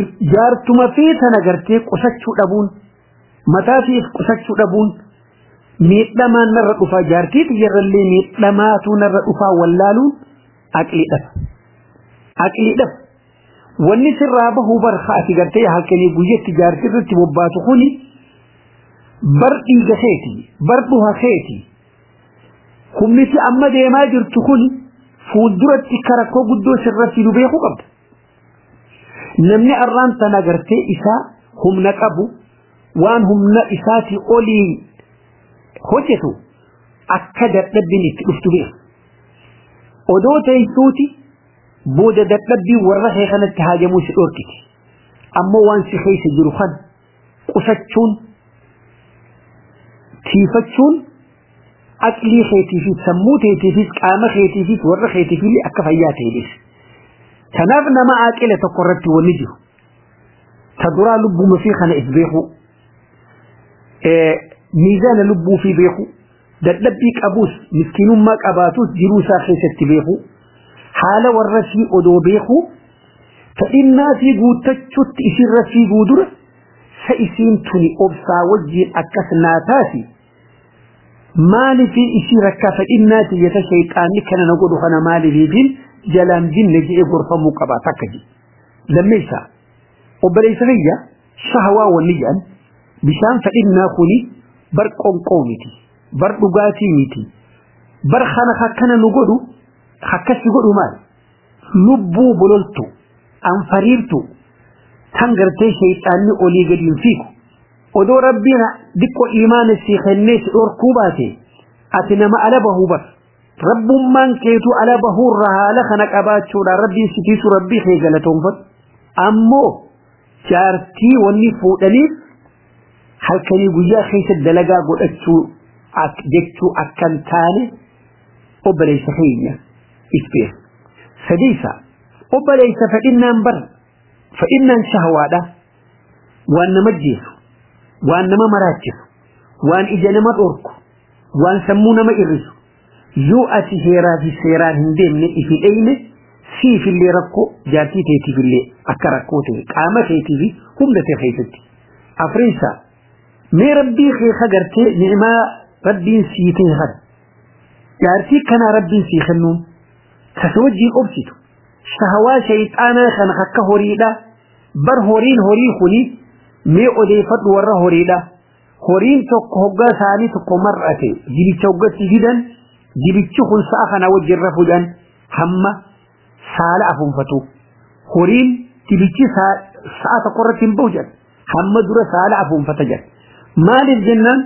jaartuma fi tana gartee qusachuu dhabuun mataa fiif qusachuu dhabuun miidhamaan narra dhufaa jaartii xiyyarrallee miidhamaatu narra dhufaa wallaaluun aqliidhaf aqliidhaf wanni sirraa bahuu barka ati gartee halkanii guyyatti jaartii irratti bobbaatu kuni bar dhiiga keeti bar dhuha keeti humniti amma deemaa jirtu kun fuulduratti karakkoo guddoo sirratti nu beekuu qabda namni arraan tana gartee isaa humna qabu waan humna isaatii olii hojjetu akka dadhabbiin itti dhuftu beeku odoo teessuuti booda dadhabbii warra kee kanatti haajamuu si dhorkiti ammoo waan si keessa jiru kan qusachuun tiifachuun aqlii keetiifis sammuu keetiifis qaama keetiifis warra keetiifillee akka fayyaa ta'edhis kanaaf nama aqila tokko irratti wanni jiru ta duraa lubbuma fi kana is beeku miizaana lubbuu fi beeku dadhabbii qabuus miskiinummaa qabaatus jiruu isaa keessatti beeku haala warra fi odoo beeku ta'innaa fi guuttachuutti isirra fiiguu dura sa isiin tuni obsaa wajjiin akkas naa taati maalifi isii rakkaa fedhinnaati yata shayxaanni kana na godhu kana maalifiifin jalaan binne jedhee gorfamuu qaba takka jedhe lammeessa obboleessa kiyya shahawaa wanni jedhan bishaan fedhinnaa kuni bar qonqoo miti bar dhugaatii miti bar kana akkana nu godhu akkasi godhu maal lubbuu bololtu anfariirtu tan gartee shayxaanni olii gadi hin fiigu odoo rabbiin diqqo imaana si kennee si dhorkuu baate ati nama ala bahuu bar rabbummaan keetu ala bahuurra haala kana qabaachuudha rabbiin sitiisu rabbii kee galatoonfatu ammoo jaartii wanni fuudhaniif halkanii guyyaa keessa dalagaa godhachuu jechuu akkan taane obboleessa keenya isbeeku sadiisa obboleessa fedhinnaan bar fedhinnaan shahwaadha waan nama jeesu waan nama maraachisu waan ija nama dhorku waan sammuu nama irrisu yoo ati heeraa fi seeraan hin deemne ifi dheyne siifillee rakkoo jaartii teetiifillee akka rakkoo ta'e qaama keetii fi humna ta'e keessatti afriisa mee rabbii kee kagartee ni'imaa rabbiin sii ta'e kana jaartii kanaa rabbiin sii kennuun kasa wajjiin obsitu shahawaa shayxaanaa kana akka horiidha bar horiin horii kuni mee odeeffadhu warra horiidha horiin tokko hoggaa isaanii tokko mar'ate jibicha hoggatti fidan jibichi kun sa'a kana wajjin rafuudhaan hamma saala afuunfatu horiin jibichi sa'a tokko irratti hin bahu jedhan hamma dura saala afuunfata jedhan maaliif jennaan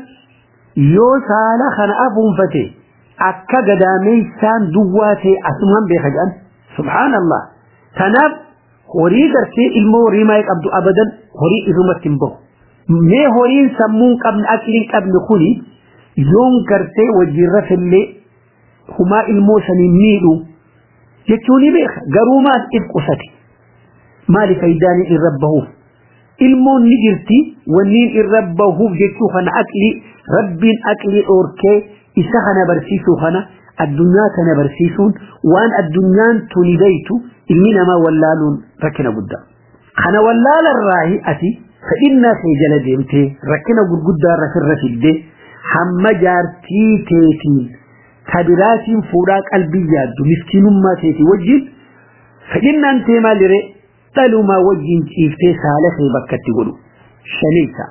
yoo saala kana afuunfate akka gadaameessaan duwwaa ta'e asumaan beeka jedhan subhaanallah kanaaf horii gartee ilmoo horii maayii qabdu abadan horii irrumatti hin bahu mee horiin sammuun qabne aqliin qabne kuni yoon gartee wajjin rafillee humaa ilmoo saniin miidhu jechuu ni beeka garuu maal if qusate maali faayidaan irra bahuuf ilmoon ni jirti wanniin irra bahuuf jechuu kana aqlii rabbiin aqlii dhoorkee isa kana barsiisuu kana addunyaa kana barsiisuun waan addunyaan tuni daytu ilmi namaa wallaaluun rakkina guddaa kana wallaalarraahi ati fedhinnaa kee jala deemtee rakkina gurguddaa rafirra fiddee hamma jaartii teetiin tabiraatiin fuudhaa qalbii yaaddu miskiinummaa teetii wajjin fedhinnaan tee maaliree dhalumaa wajjin ciiftee saala kee bakkatti godhu shaniisa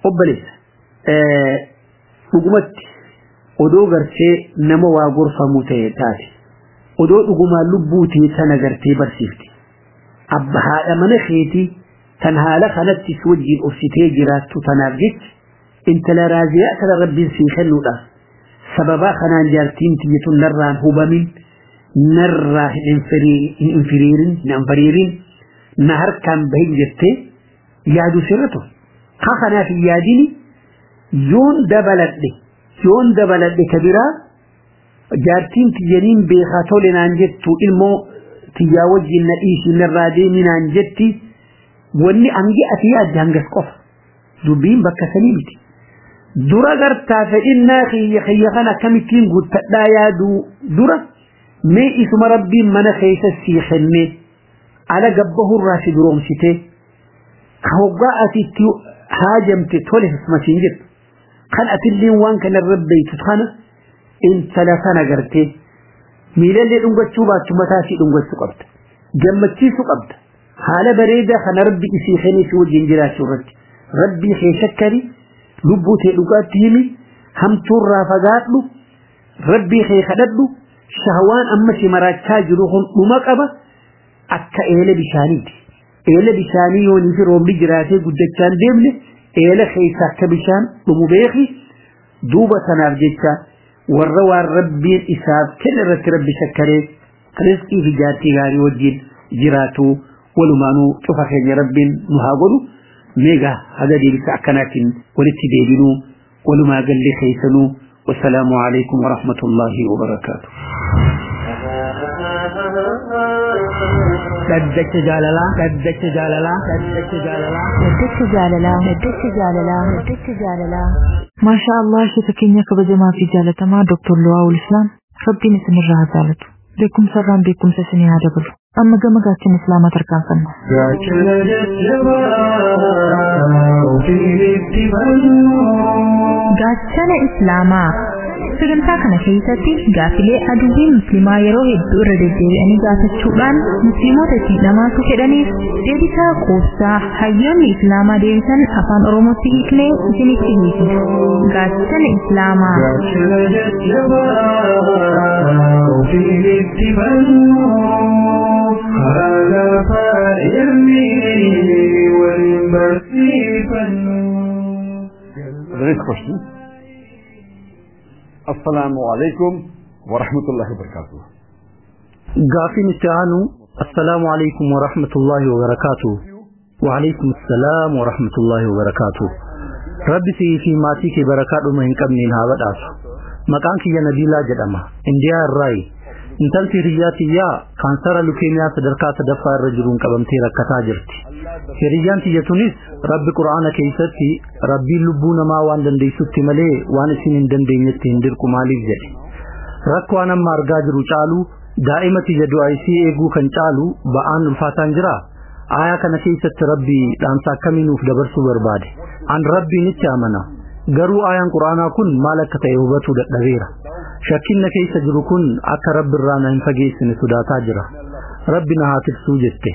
obboleessa dhugumatti odoo gartee nama waa gorfamuu ta'e taate odoo dhugumaa lubbuu tee sana gartee barsiifte abba haadha mana keetii tan haala kanatti si wajjin obsitee jiraattu tanaaf jecha intala raaziyaa kana rabbiin sii kennuudhaaf sababaa kanaan jaartiin tiyyatu narraan hubamin narraa hin infiriirin hin anfariirin na harkaan bahin jettee yaadu sirratu ka kanaaf hin yaadini yoon dabaladhe yoon dabaladhe ka biraa jaartiin tiyyaniin beekaa tole naan jettu ilmoo tiyyaa wajjin na dhiisi narraa deemi naan jetti wanni angi ati yaadde hangas qofa dubbiin bakka sanii miti dura gartaa fedhinnaa kiyya kiyya kana akkamittiin guuttadhaa yaaduu dura mee isuma rabbiin mana keessa sii kennee ala gabbahurraa si duroomsitee ka hoggaa ati itti haajamte tole masiin jettu kan atillee waan kana rabbeeytu kana intala kana gartee miilallee dhungachuu baattu mataa isii dhungachuu qabda gammachiisuu qabda haala bareedaa kana rabbi isii kennee si wajjin jiraachuu irratti rabbii kee shakkari lubbuu tee dhugaatti himi hamtuurraa fagaadhu rabbii kee kadhadhu shahwaan amma si maraachaa jiru kun dhuma qaba akka eela bishaaniiti eela bishaanii yoonii fi roobni jiraatee guddachaan deemne eela keessa akka bishaan dhumu beeki duuba sanaaf jecha warra waan rabbiin isaaf kenne irratti rabbi shakkaree rizqii fi jaartii gaarii wajjin jiraatu walumaanuu cufa keenya rabbiin nu haa godhu meegaa haga deebisa akkanaatiin walitti deebinuu walumaa gallee keessanuu والسلام عليكم ورحمة الله وبركاته dhaddacha jaalalaa dhaddacha jaalalaa dhaddacha jaalalaa Dhaddacha jaalalaa Dhaddacha jaalalaa Dhaddacha jaalalaa Maasha Allah sheeka keenya kabajamaa fi jaalatamaa Dr. Luwaawul Islaam rabbiin isinirraa haa jaalatu beekumsa irraan beekumsa isinii haa dabalu amma gama gaachana islaamaa tarkaanfanna. gaachana jajjabaa ofiin itti fannu Gaachana Islaamaa sagantaa kana keessatti gaaffilee adduunyaa musliimaa yeroo hedduu irra deddeebi'anii gaafachuudhaan musliimoota ittiin dhamaatu jedhaniif deebii quubsaa hayyoonni islaamaa deebisan afaan oromootti hiiknee isinitti hiikna gaachana islaamaa gaachana jajjabaa ofiin itti fannu haala faayirri waliin barsiifannu. The next question. Assalamu alaikum wa rahmatullahi wa barakatuh. gaaffiin itti aanu assalaamu alaikum wa rahmatullahi wa barakaatu wa alaikum assalaam wa rahmatullahi wa barakaatu rabbi si'ii fi maatii kee barakaa dhuma hin qabneen haa badhaasu maqaan kiyya nabiilaa jedhama indiyaa irraayi intalti hiriyyaa tiyyaa kaansara lukeemiyaa sadarkaa sadaffaa irra jiruun qabamtee rakkataa jirti hiriyyaan tiyya tunis rabbi qura'aana keessatti rabbiin lubbuu namaa waan dandeessutti malee waan isin hin dandeenyetti hin dirqu maaliif jedhe rakkoo an amma argaa jiru caalu daa'ima tiyya du'a isii eeguu kan caalu ba'aan ulfaataan jira aayaa kana keessatti rabbi dhaamsa akkamii nuuf dabarsuu barbaade an rabbiin itti amana garuu aayaan quraanaa kun maal akka ta'e hubatuu dadhabeera shakkiin na keessa jiru kun akka rabbi irraa na hin fageessine sodaataa jira rabbi na haa tiksuu jette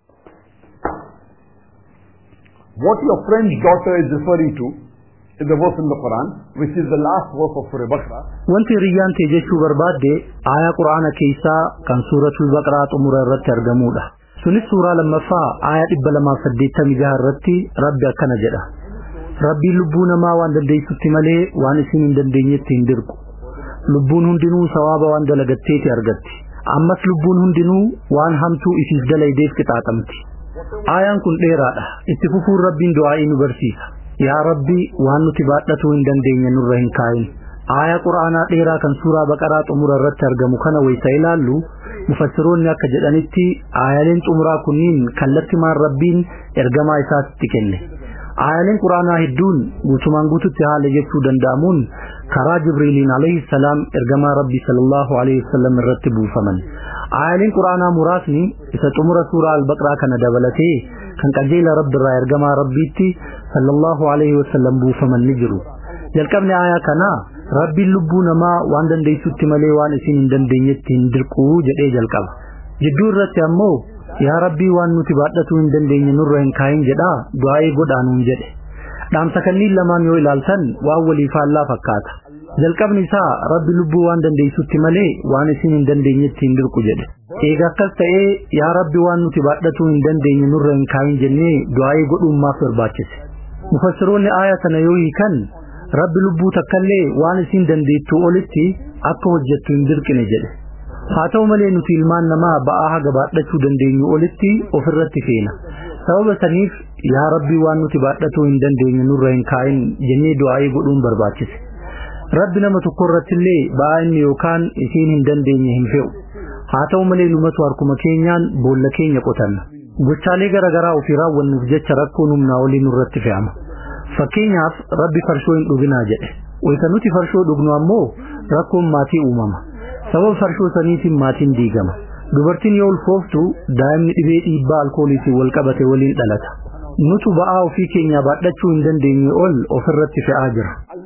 What your friend's daughter is referring to is the verse in the Quran, which is the last verse of Surah Baqarah. wanti hiriyyaan tee jechuu barbaadde aayaa quraana keessaa kan suuratul baqaraa xumura irratti argamudha sunis suuraa lammaffaa aayaa dhibba lamaaf saddeettamii jaha irratti rabbi akkana jedha rabbiin lubbuu namaa waan dandeessutti malee waan isin hin dandeenyetti hin dirqu lubbuun hundinuu sawaaba waan dalagatteeti argatti ammas lubbuun hundinuu waan hamtuu isiif dalaydeef qixaaxamti aayaan kun dheeraadha itti fufuun rabbiin du'aa'ii nu barsiisa yaa rabbi waan nuti baadhatuu hin dandeenye nurra hin kaayin aayaa quraanaa dheeraa kan suuraa baqaraa xumura irratti argamu kana waysa ilaallu mufassiroonni akka jedhanitti aayaleen xumuraa kunniin kallattimaan rabbiin ergamaa isaatti kenne aayaleen quraanaa hedduun guutumaan guututti haala jechuu danda'amuun karaa jibriiliin alayhi salaam ergamaa rabbi sallallahu alayhi wasallam irratti buufaman aayaleen quraanaa muraasni isa xumura suuraa albaqraa kana dabalatee kan qajeela rabbi irraa ergamaa rabbiitti sallallahu alayhi wasallam buufaman ni jiru jalqabni aayaa kanaa rabbiin lubbuu namaa waan dandeessutti malee waan isin hin dandeenyetti hin dirquu jedhee jalqaba jidduu irratti ammoo yaa rabbii waan nuti baadhatuu hin dandeenye nurra hin kaayin jedhaa du'aa'ee godhaanuun jedhe dhaamsa kanniin lamaan yoo ilaaltan waan walii faallaa fakkaata jalqabni isaa rabbi lubbuu waan dandeessutti malee waan isin hin dandeenyetti hin dirqu jedhe eega akkas ta'ee yaa rabbi waan nuti baadhatuu hin dandeenye nurra hin kaayin jennee du'aa'ee godhuun maaf barbaachise mufassiroonni aaya sana yoo hiikan rabbi lubbuu takkallee waan isin dandeettuu olitti akka hojjettu hin dirqine jedhe haa ta'u malee nuti ilmaan namaa ba'aa haga baadhachuu dandeenyu olitti ofirratti feena sababa saniif yaa rabbii waan nuti baadhatuu hin dandeenye nurra hin kaayin jennee du'aa'ee godhuun barbaachise rabbi nama tokko irrattillee ba'aa inni yookaan isiin hin dandeenye hin fe'u haa ta'u malee numatu harkuma keenyaan boolla keenya qotanna gochaalee garaagaraa ofii raawwannuuf jecha rakkoon humnaa olii nurratti fe'ama fakkeenyaaf rabbi farshoo hin dhuginaa jedhe wayta nuti farshoo dhugnu ammoo rakkoon maatii uumama sababa farshoo saniitiin maatiin diigama dubartiin yoo ulfooftu daa'imni dhibee dhiibbaa alkooliitiin wal qabate waliin dhalata nutu ba'aa ofii keenyaa baadhachuu hin dandeenye ol ofirratti fe'aa jira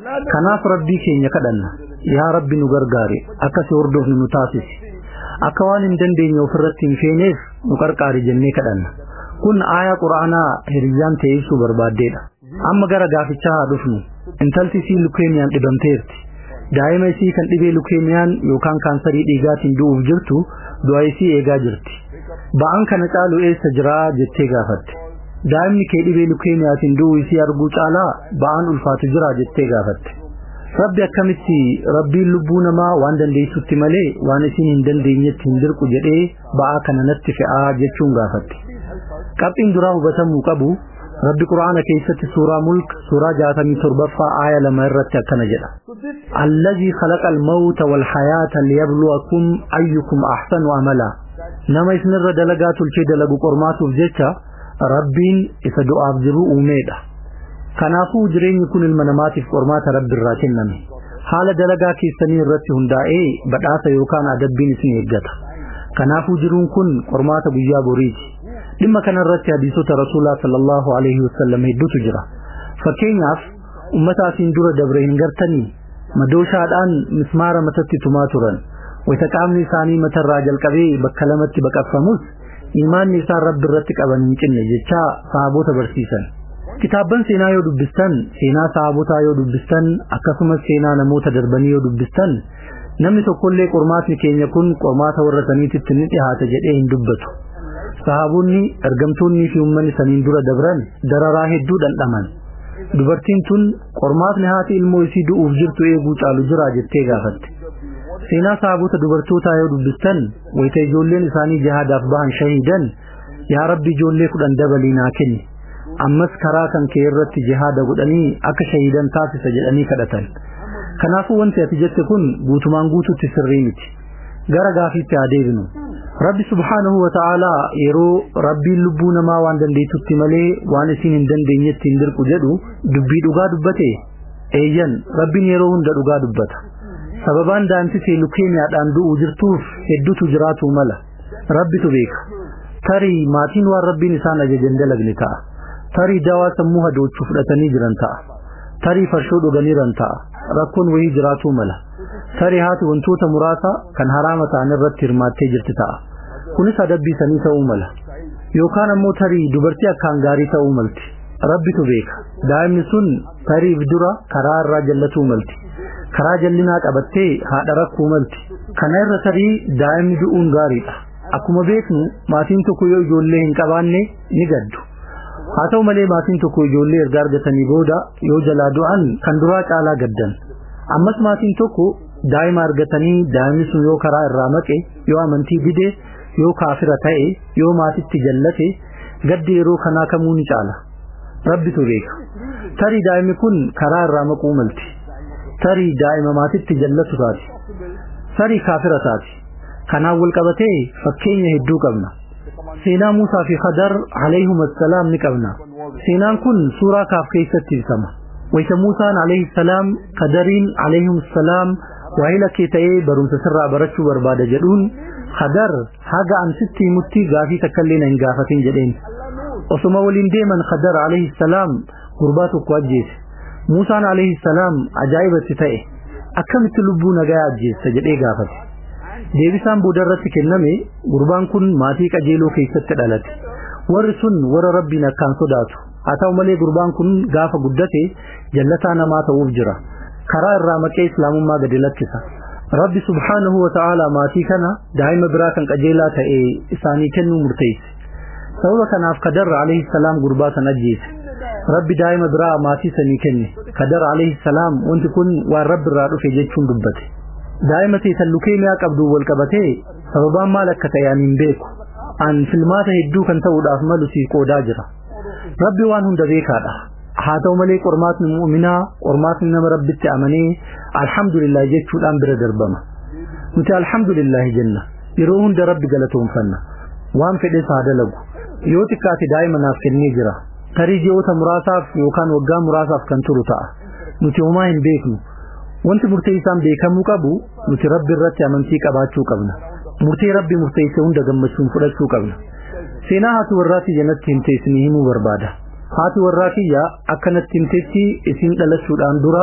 kanaaf rabbii keenya kadhanna yaa rabbi nu gargaari akka si hordofnu nu taasisi akka waan hin dandeenye ofirratti hin feeneef nu qarqaari jennee kadhanna kun aayaa quraanaa hiriyyaan ta'ee ibsuu barbaaddeedha amma gara gaafichaa haa dhufnu intalti isii lukeemiyaan dhibamteerti daa'ima isii kan dhibee lukeemiyaan yookaan kaansarii dhiigaatiin du'uuf jirtu du'a isii eegaa jirti ba'aan kana caalu eessa jiraa jettee gaafatte daa'imni kee dhibee lukeemiyaatiin du'uu isii arguu caalaa ba'aan ulfaatu jira jettee gaafatte rabbi akkamitti rabbiin lubbuu namaa waan dandeessutti malee waan isin hin dandeenyetti hin dirqu jedhee ba'aa kana natti fe'aa jechuun gaafatte qabxiin duraa hubatamuu qabu rabbi quraana keessatti suuraa mulk suuraa jaatamii torbaffaa aaya lama irratti akkana jedha allazii khalaqa almawta walhayaata liyabluwakum ayyukum ahsanu amala nama isinirra dalagaa tolchee dalagu qormaatuuf jecha rabbiin isa du'aaf jiru uumeedha kanaafuu jireenyi kun ilma namaatiif qormaata rabbi irraa kenname haala dalagaa keessanii irratti hundaa'ee badhaasa yookaan adabbiin isin eeggata kanaafuu jiruun kun qormaata guyyaa boriiti dhimma kana irratti hadiisota rasuulaa sallallahu alaihi wasallam hedduutu jira fakkeenyaaf ummata asiin dura dabre hin gartanii madooshaadhaan mismaara matatti tumaa turan wayita qaamni isaanii matarraa jalqabee bakka lamatti baqaqfamus imaanni isaan rabbi irratti qaban hin cinne jechaa sahaabota barsiisan kitaabban seenaa yoo dubbistan seenaa sahabotaa yoo dubbistan akkasumas seenaa namoota darbanii yoo dubbistan namni tokkollee qormaatni keenya kun qormaata warra saniititti ni dhihaata jedhee hin dubbatu sahaboonni ergamtoonnii fi uummanni saniin dura dabran dararaa hedduu dhandhaman dubartiin tun qormaatni haati ilmoo isii du'uuf jirtu eeguu caalu jira jettee gaafatte seenaa sahabota dubartootaa yoo dubbistan wayita ijoolleen isaanii jihaadaaf bahan shahiidan yaa rabbi ijoollee kudhan dabalii naa kenni ammas karaa kan kee irratti jihaada godhanii akka shahiidan taasisa jedhanii kadhatan kanaafuu wanti ati jette kun guutumaan guututti sirrii miti gara gaafiitti haa deebinu rabbi subhaanahu wa ta'aalaa yeroo rabbiin lubbuu namaa waan dandeettutti malee waan isin hin dandeenyetti hin dirqu jedhu dubbii dhugaa dubbate eeyyan rabbiin yeroo hunda dhugaa dubbata sababaan daa'imtitee lukeemiyaadhaan du'uu jirtuuf hedduutu jiraatu mala rabbitu beeka tarii maatiin waan rabbiin isaan ajajan dalagne ta'a tarii dawaa sammuu hadoochuu fudhatanii jiran ta'a tarii farshoo dhuganiiran ta'a rakkoon wayii jiraatuu mala tarii haati wantoota muraasa kan haraama ta'an irratti hirmaattee jirti ta'a kunis adabbii sanii ta'uu mala yookaan ammoo tarii dubartii akkaan gaarii ta'uu malti rabbitu beeka daa'imni sun tariif dura karaa irraa jallatuu malti karaa jallinaa qabattee haadha rakkuu malti kana irra tarii daa'imni du'uun gaariidha akkuma beeknu maatiin tokko yoo ijoollee hin qabaanne ni gaddu haa ta'u malee maatiin tokko ijoollee erga argatanii booda yoo jalaa du'an kan duraa caalaa gaddan ammas maatiin tokko daa'ima argatanii daa'imni sun yoo karaa irraa maqe yoo amantii dide yoo kaafira ta'e yoo maatitti jallate gaddi yeroo kanaa kamuu ni caala rabbitu beeka tarii daa'imni kun karaa irraa maquu malti tarii daa'ima maatitti jallatu taati tarii kaafira taati kanaan wal qabatee fakkeenya hedduu qabna seenaa Muusaa fi Khadar alayhim assalaam ni qabna seenaan kun suuraa kaaf keessatti ibsama wayta Muusaan alayhi salaam Khadariin alayhim assalaam waahila kee ta'ee barumsa sirraa barachuu barbaada jedhuun Khadar haga an sitti mutti gaafii takkallee na hin gaafatin jedheen osuma waliin deeman Khadar alayhi salaam gurbaa tokko ajjeese Muusaan alayhi salaam ajaa'ibatti ta'e akkamitti lubbuu nagaa ajjeessa jedhee gaafate deebisaan booda irratti kenname gurbaan kun maatii qajeeloo keessatti dhalate warri sun warra rabbiin akkaan sodaatu haa ta'u malee gurbaan kun gaafa guddate jallataa namaa ta'uuf jira karaa irraa maqee islaamummaa gadi lakkisa rabbi subhaanahu wa ta'aalaa maatii kana daa'ima biraa kan qajeelaa ta'e isaanii kennuu murteesse sababa kanaaf kadarra alayhi salaam gurbaa san ajjeese rabbi daa'ima biraa maatii sanii kenne kadar alayhi salaam wanti kun waan rabbi irraa dhufe jechuun dubbate daa'ima teessan lukeemiyaa qabdu wal qabatee sababaan maal akka ta'e ani hin beeku an filmaata hedduu kan ta'uudhaaf malu sii qoodaa jira rabbi waan hunda beekaadha haa ta'u malee qormaatni mu'minaa qormaatni nama rabbitti amanee alhamdulillah jechuudhaan bira darbama nuti alhamdulillah jenna yeroo hunda rabbi galatoonfanna waan fedhes haa dalagu yoo xiqqaate daa'ima naaf kennee jira tarii ji'oota muraasaaf yookaan waggaa muraasaaf kan turu ta'a nuti homaa hin beeknu wanti murteessaan beekamuu qabu nuti rabbi irratti amantii qabaachuu qabna murtee rabbi murteesse hunda gammachuun fudhachuu qabna seenaa haati warraa kiyya natti himte isinii himuu barbaada haati warraa kiyya akka natti himtetti isin dhalachuudhaan dura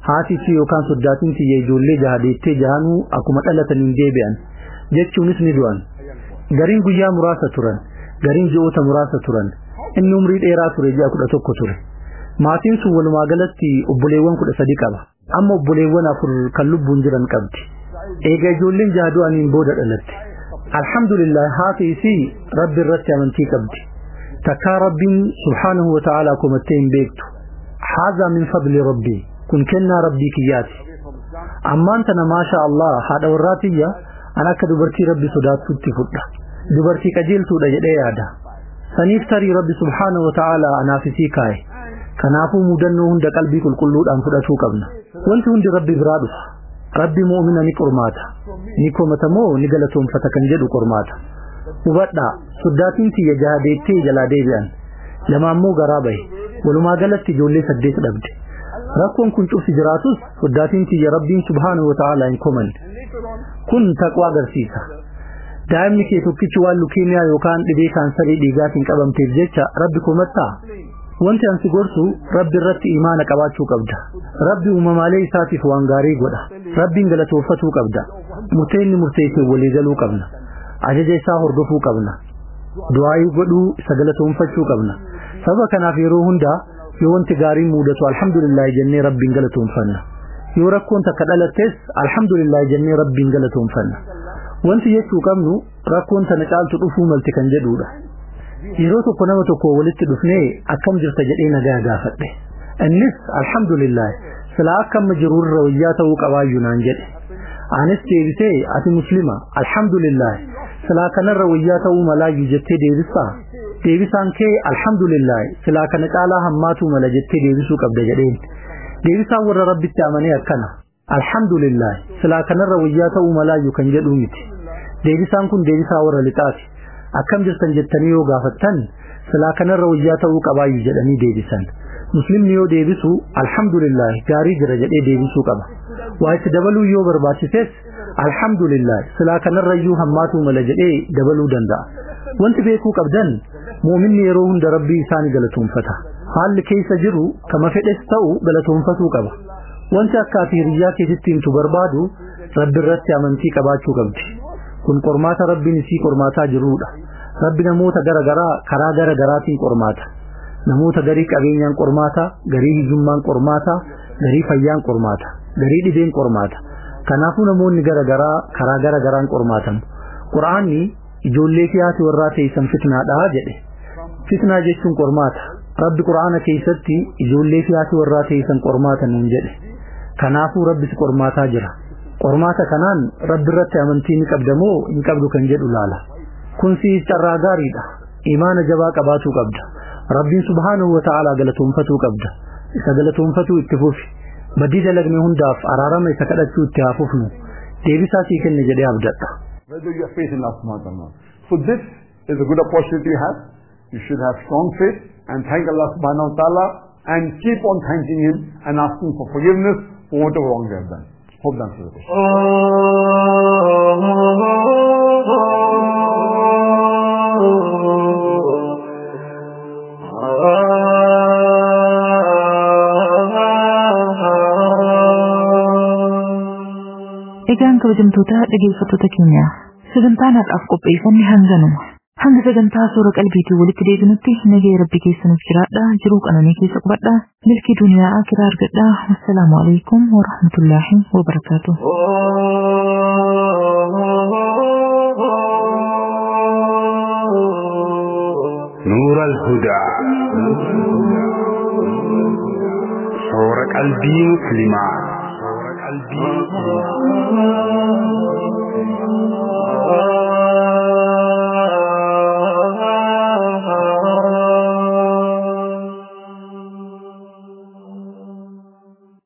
haati fi yookaan soddaatiin tiyya ijoollee jaha deettee jahanuu akkuma dhalataniin deebi'an jechuunis ni du'an gariin guyyaa muraasa turan gariin ji'oota muraasa turan inni umrii dheeraa ture ji'a kudha tokko ture maatiin sun walumaa galatti obboleewwan kudha sadi qaba amma obboleewwan afur kan lubbuun jiran qabdi eega ijoolleen jaha du'aniin booda dhalatte alhamdulillah haati isii rabbi irratti amantii qabdi takkaa rabbiin subhaanahu wa ta'aalaa komattee hin beektu haazaa min fadli rabbii kun kennaa rabbii kiyyaati ammaan tana maasha Allah haadha warraatiyya an akka dubartii rabbi sodaattutti fudha dubartii qajeeltuudha jedhee yaada saniif tarii rabbi subhaanahu wa ta'aalaa anaaf isii kaa'e kanaafuu mudannoo hunda qalbii qulqulluudhaan fudhatuu qabna wanti hundi rabbi biraa dhufa rabbi mu'mina ni qormaata ni komata moo ni galatoomfata kan jedhu qormaata hubadhaa soddaatiin tiyya jaha deettee jalaa deebi'an lama ammoo garaa bahe walumaa galatti ijoollee saddeet dhabde rakkoon kun cufsi jiraatus soddaatiin tiyya rabbiin subhaanahu wa ta'aalaa hin komanne kun taqwaa agarsiisa daa'imni kee tokkichi waan lukeemiyaa yookaan dhibee kaansarii dhiigaatiin qabamteef jecha rabbi komattaa wanti ansi gorsu rabbi irratti imaana qabaachuu qabda rabbi uumamaalee isaatiif waan gaarii godha rabbiin galatooffatuu qabda murteenni murteessee waliigaluu qabna ajaja isaa hordofuu qabna du'aayii godhuu isa galatoonfachuu qabna sababa kanaaf yeroo hundaa yoo wanti gaariin mudatu alhamdulillah jennee rabbiin galatoonfanna yoo rakkoon takka dhalattes alhamdulillah jennee rabbiin galatoonfanna wanti jechuu qabnu rakkoon tana caaltu dhufuu malte kan jedhuudha yeroo tokko nama tokko walitti dhufnee akkam jirta jedhee nagaa gaafadhe innis alhamdulillah sila akka amma jiru irra wayyaa ta'uu qabaayyuu naan jedhe anis deebisee ati muslima alhamdulillah silaa kanarra wayyaa ta'uu malaayyuu jettee deebisaa deebisaan kee alhamdulillah silaa kana caalaa hammaatuu mala jettee deebisuu qabda jedheen deebisaan warra rabbitti amanee akkana alhamdulillah silaa kanarra wayyaa ta'uu malaayyuu kan jedhuu miti deebisaan kun deebisaa warra lixaati akkam jirtan jettanii yoo gaafattan silaa kanarra wayyaa ta'uu qabaayyuu jedhanii deebisan muslimni yoo deebisu alhamdulillah gaarii jira jedhee deebisuu qaba waa itti dabaluu yoo barbaachises alhamdulillah silaa kanarrayyuu hammaatuu mala jedhee dabaluu danda'a wanti beekuu qabdan muuminni yeroo hunda rabbii isaanii galatoonfata haalli keessa jiru kama fedhes ta'u galatoonfatuu qaba wanti akka ati hiriyyaa keessatti himtu barbaadu rabbi irratti amantii qabaachuu qabdi kun qormaata rabbiin isii qormaataa jirudha rabbi namoota gara garaa karaa gara garaatiin qormaata namoota garii qabeenyaan qormaata garii hiyyummaan qormaata garii fayyaan qormaata garii dhibeen qormaata kanaafuu namoonni gara garaa karaa gara garaan qormaatamu qur'aanni ijoollee fiyaati warraa teessan fitnaadhaa jedhe fitnaa jechuun qormaata rabbi qur'aana keessatti ijoollee fiyaati warraa teessan qormaata nuun jedhe kanaafuu rabbis qormaataa jira qormaata kanaan rabbi irratti amantii ni qabda moo hin qabdu kan jedhu laala kun siif carraa gaariidha imaana jabaa qabaatuu qabda rabbiin subhaanahu wa ta'aalaa galatoonfatuu qabda isa galatoonfatuu itti fufi badii dalagne hundaaf araarama isa kadhachuu itti haa fufnu deebisaa sii kenne jedhee abdadha Whether you have faith in Allah subhanahu wa ta'ala. So this is a good opportunity you have. You should have strong faith and thank Allah subhanahu wa ta'ala and keep on thanking Him and asking for forgiveness for whatever wrong you have done. Hope that answers the question. Egaan kabajamtoota dhaggeeffattoota keenya sagantaan har'aaf qopheeffanne hanganuma. Hanga sagantaa suura qalbiitii walitti deebinutti nagaya rabbi keessanuuf jiraadha jiruu qananii keessa qubadha milkii duniyaa akiraa argadha wassalaamu alaikum warahmatullaahi wabarakaatu. نور الهدى صور قلبي مسلما صور قلبي مسلما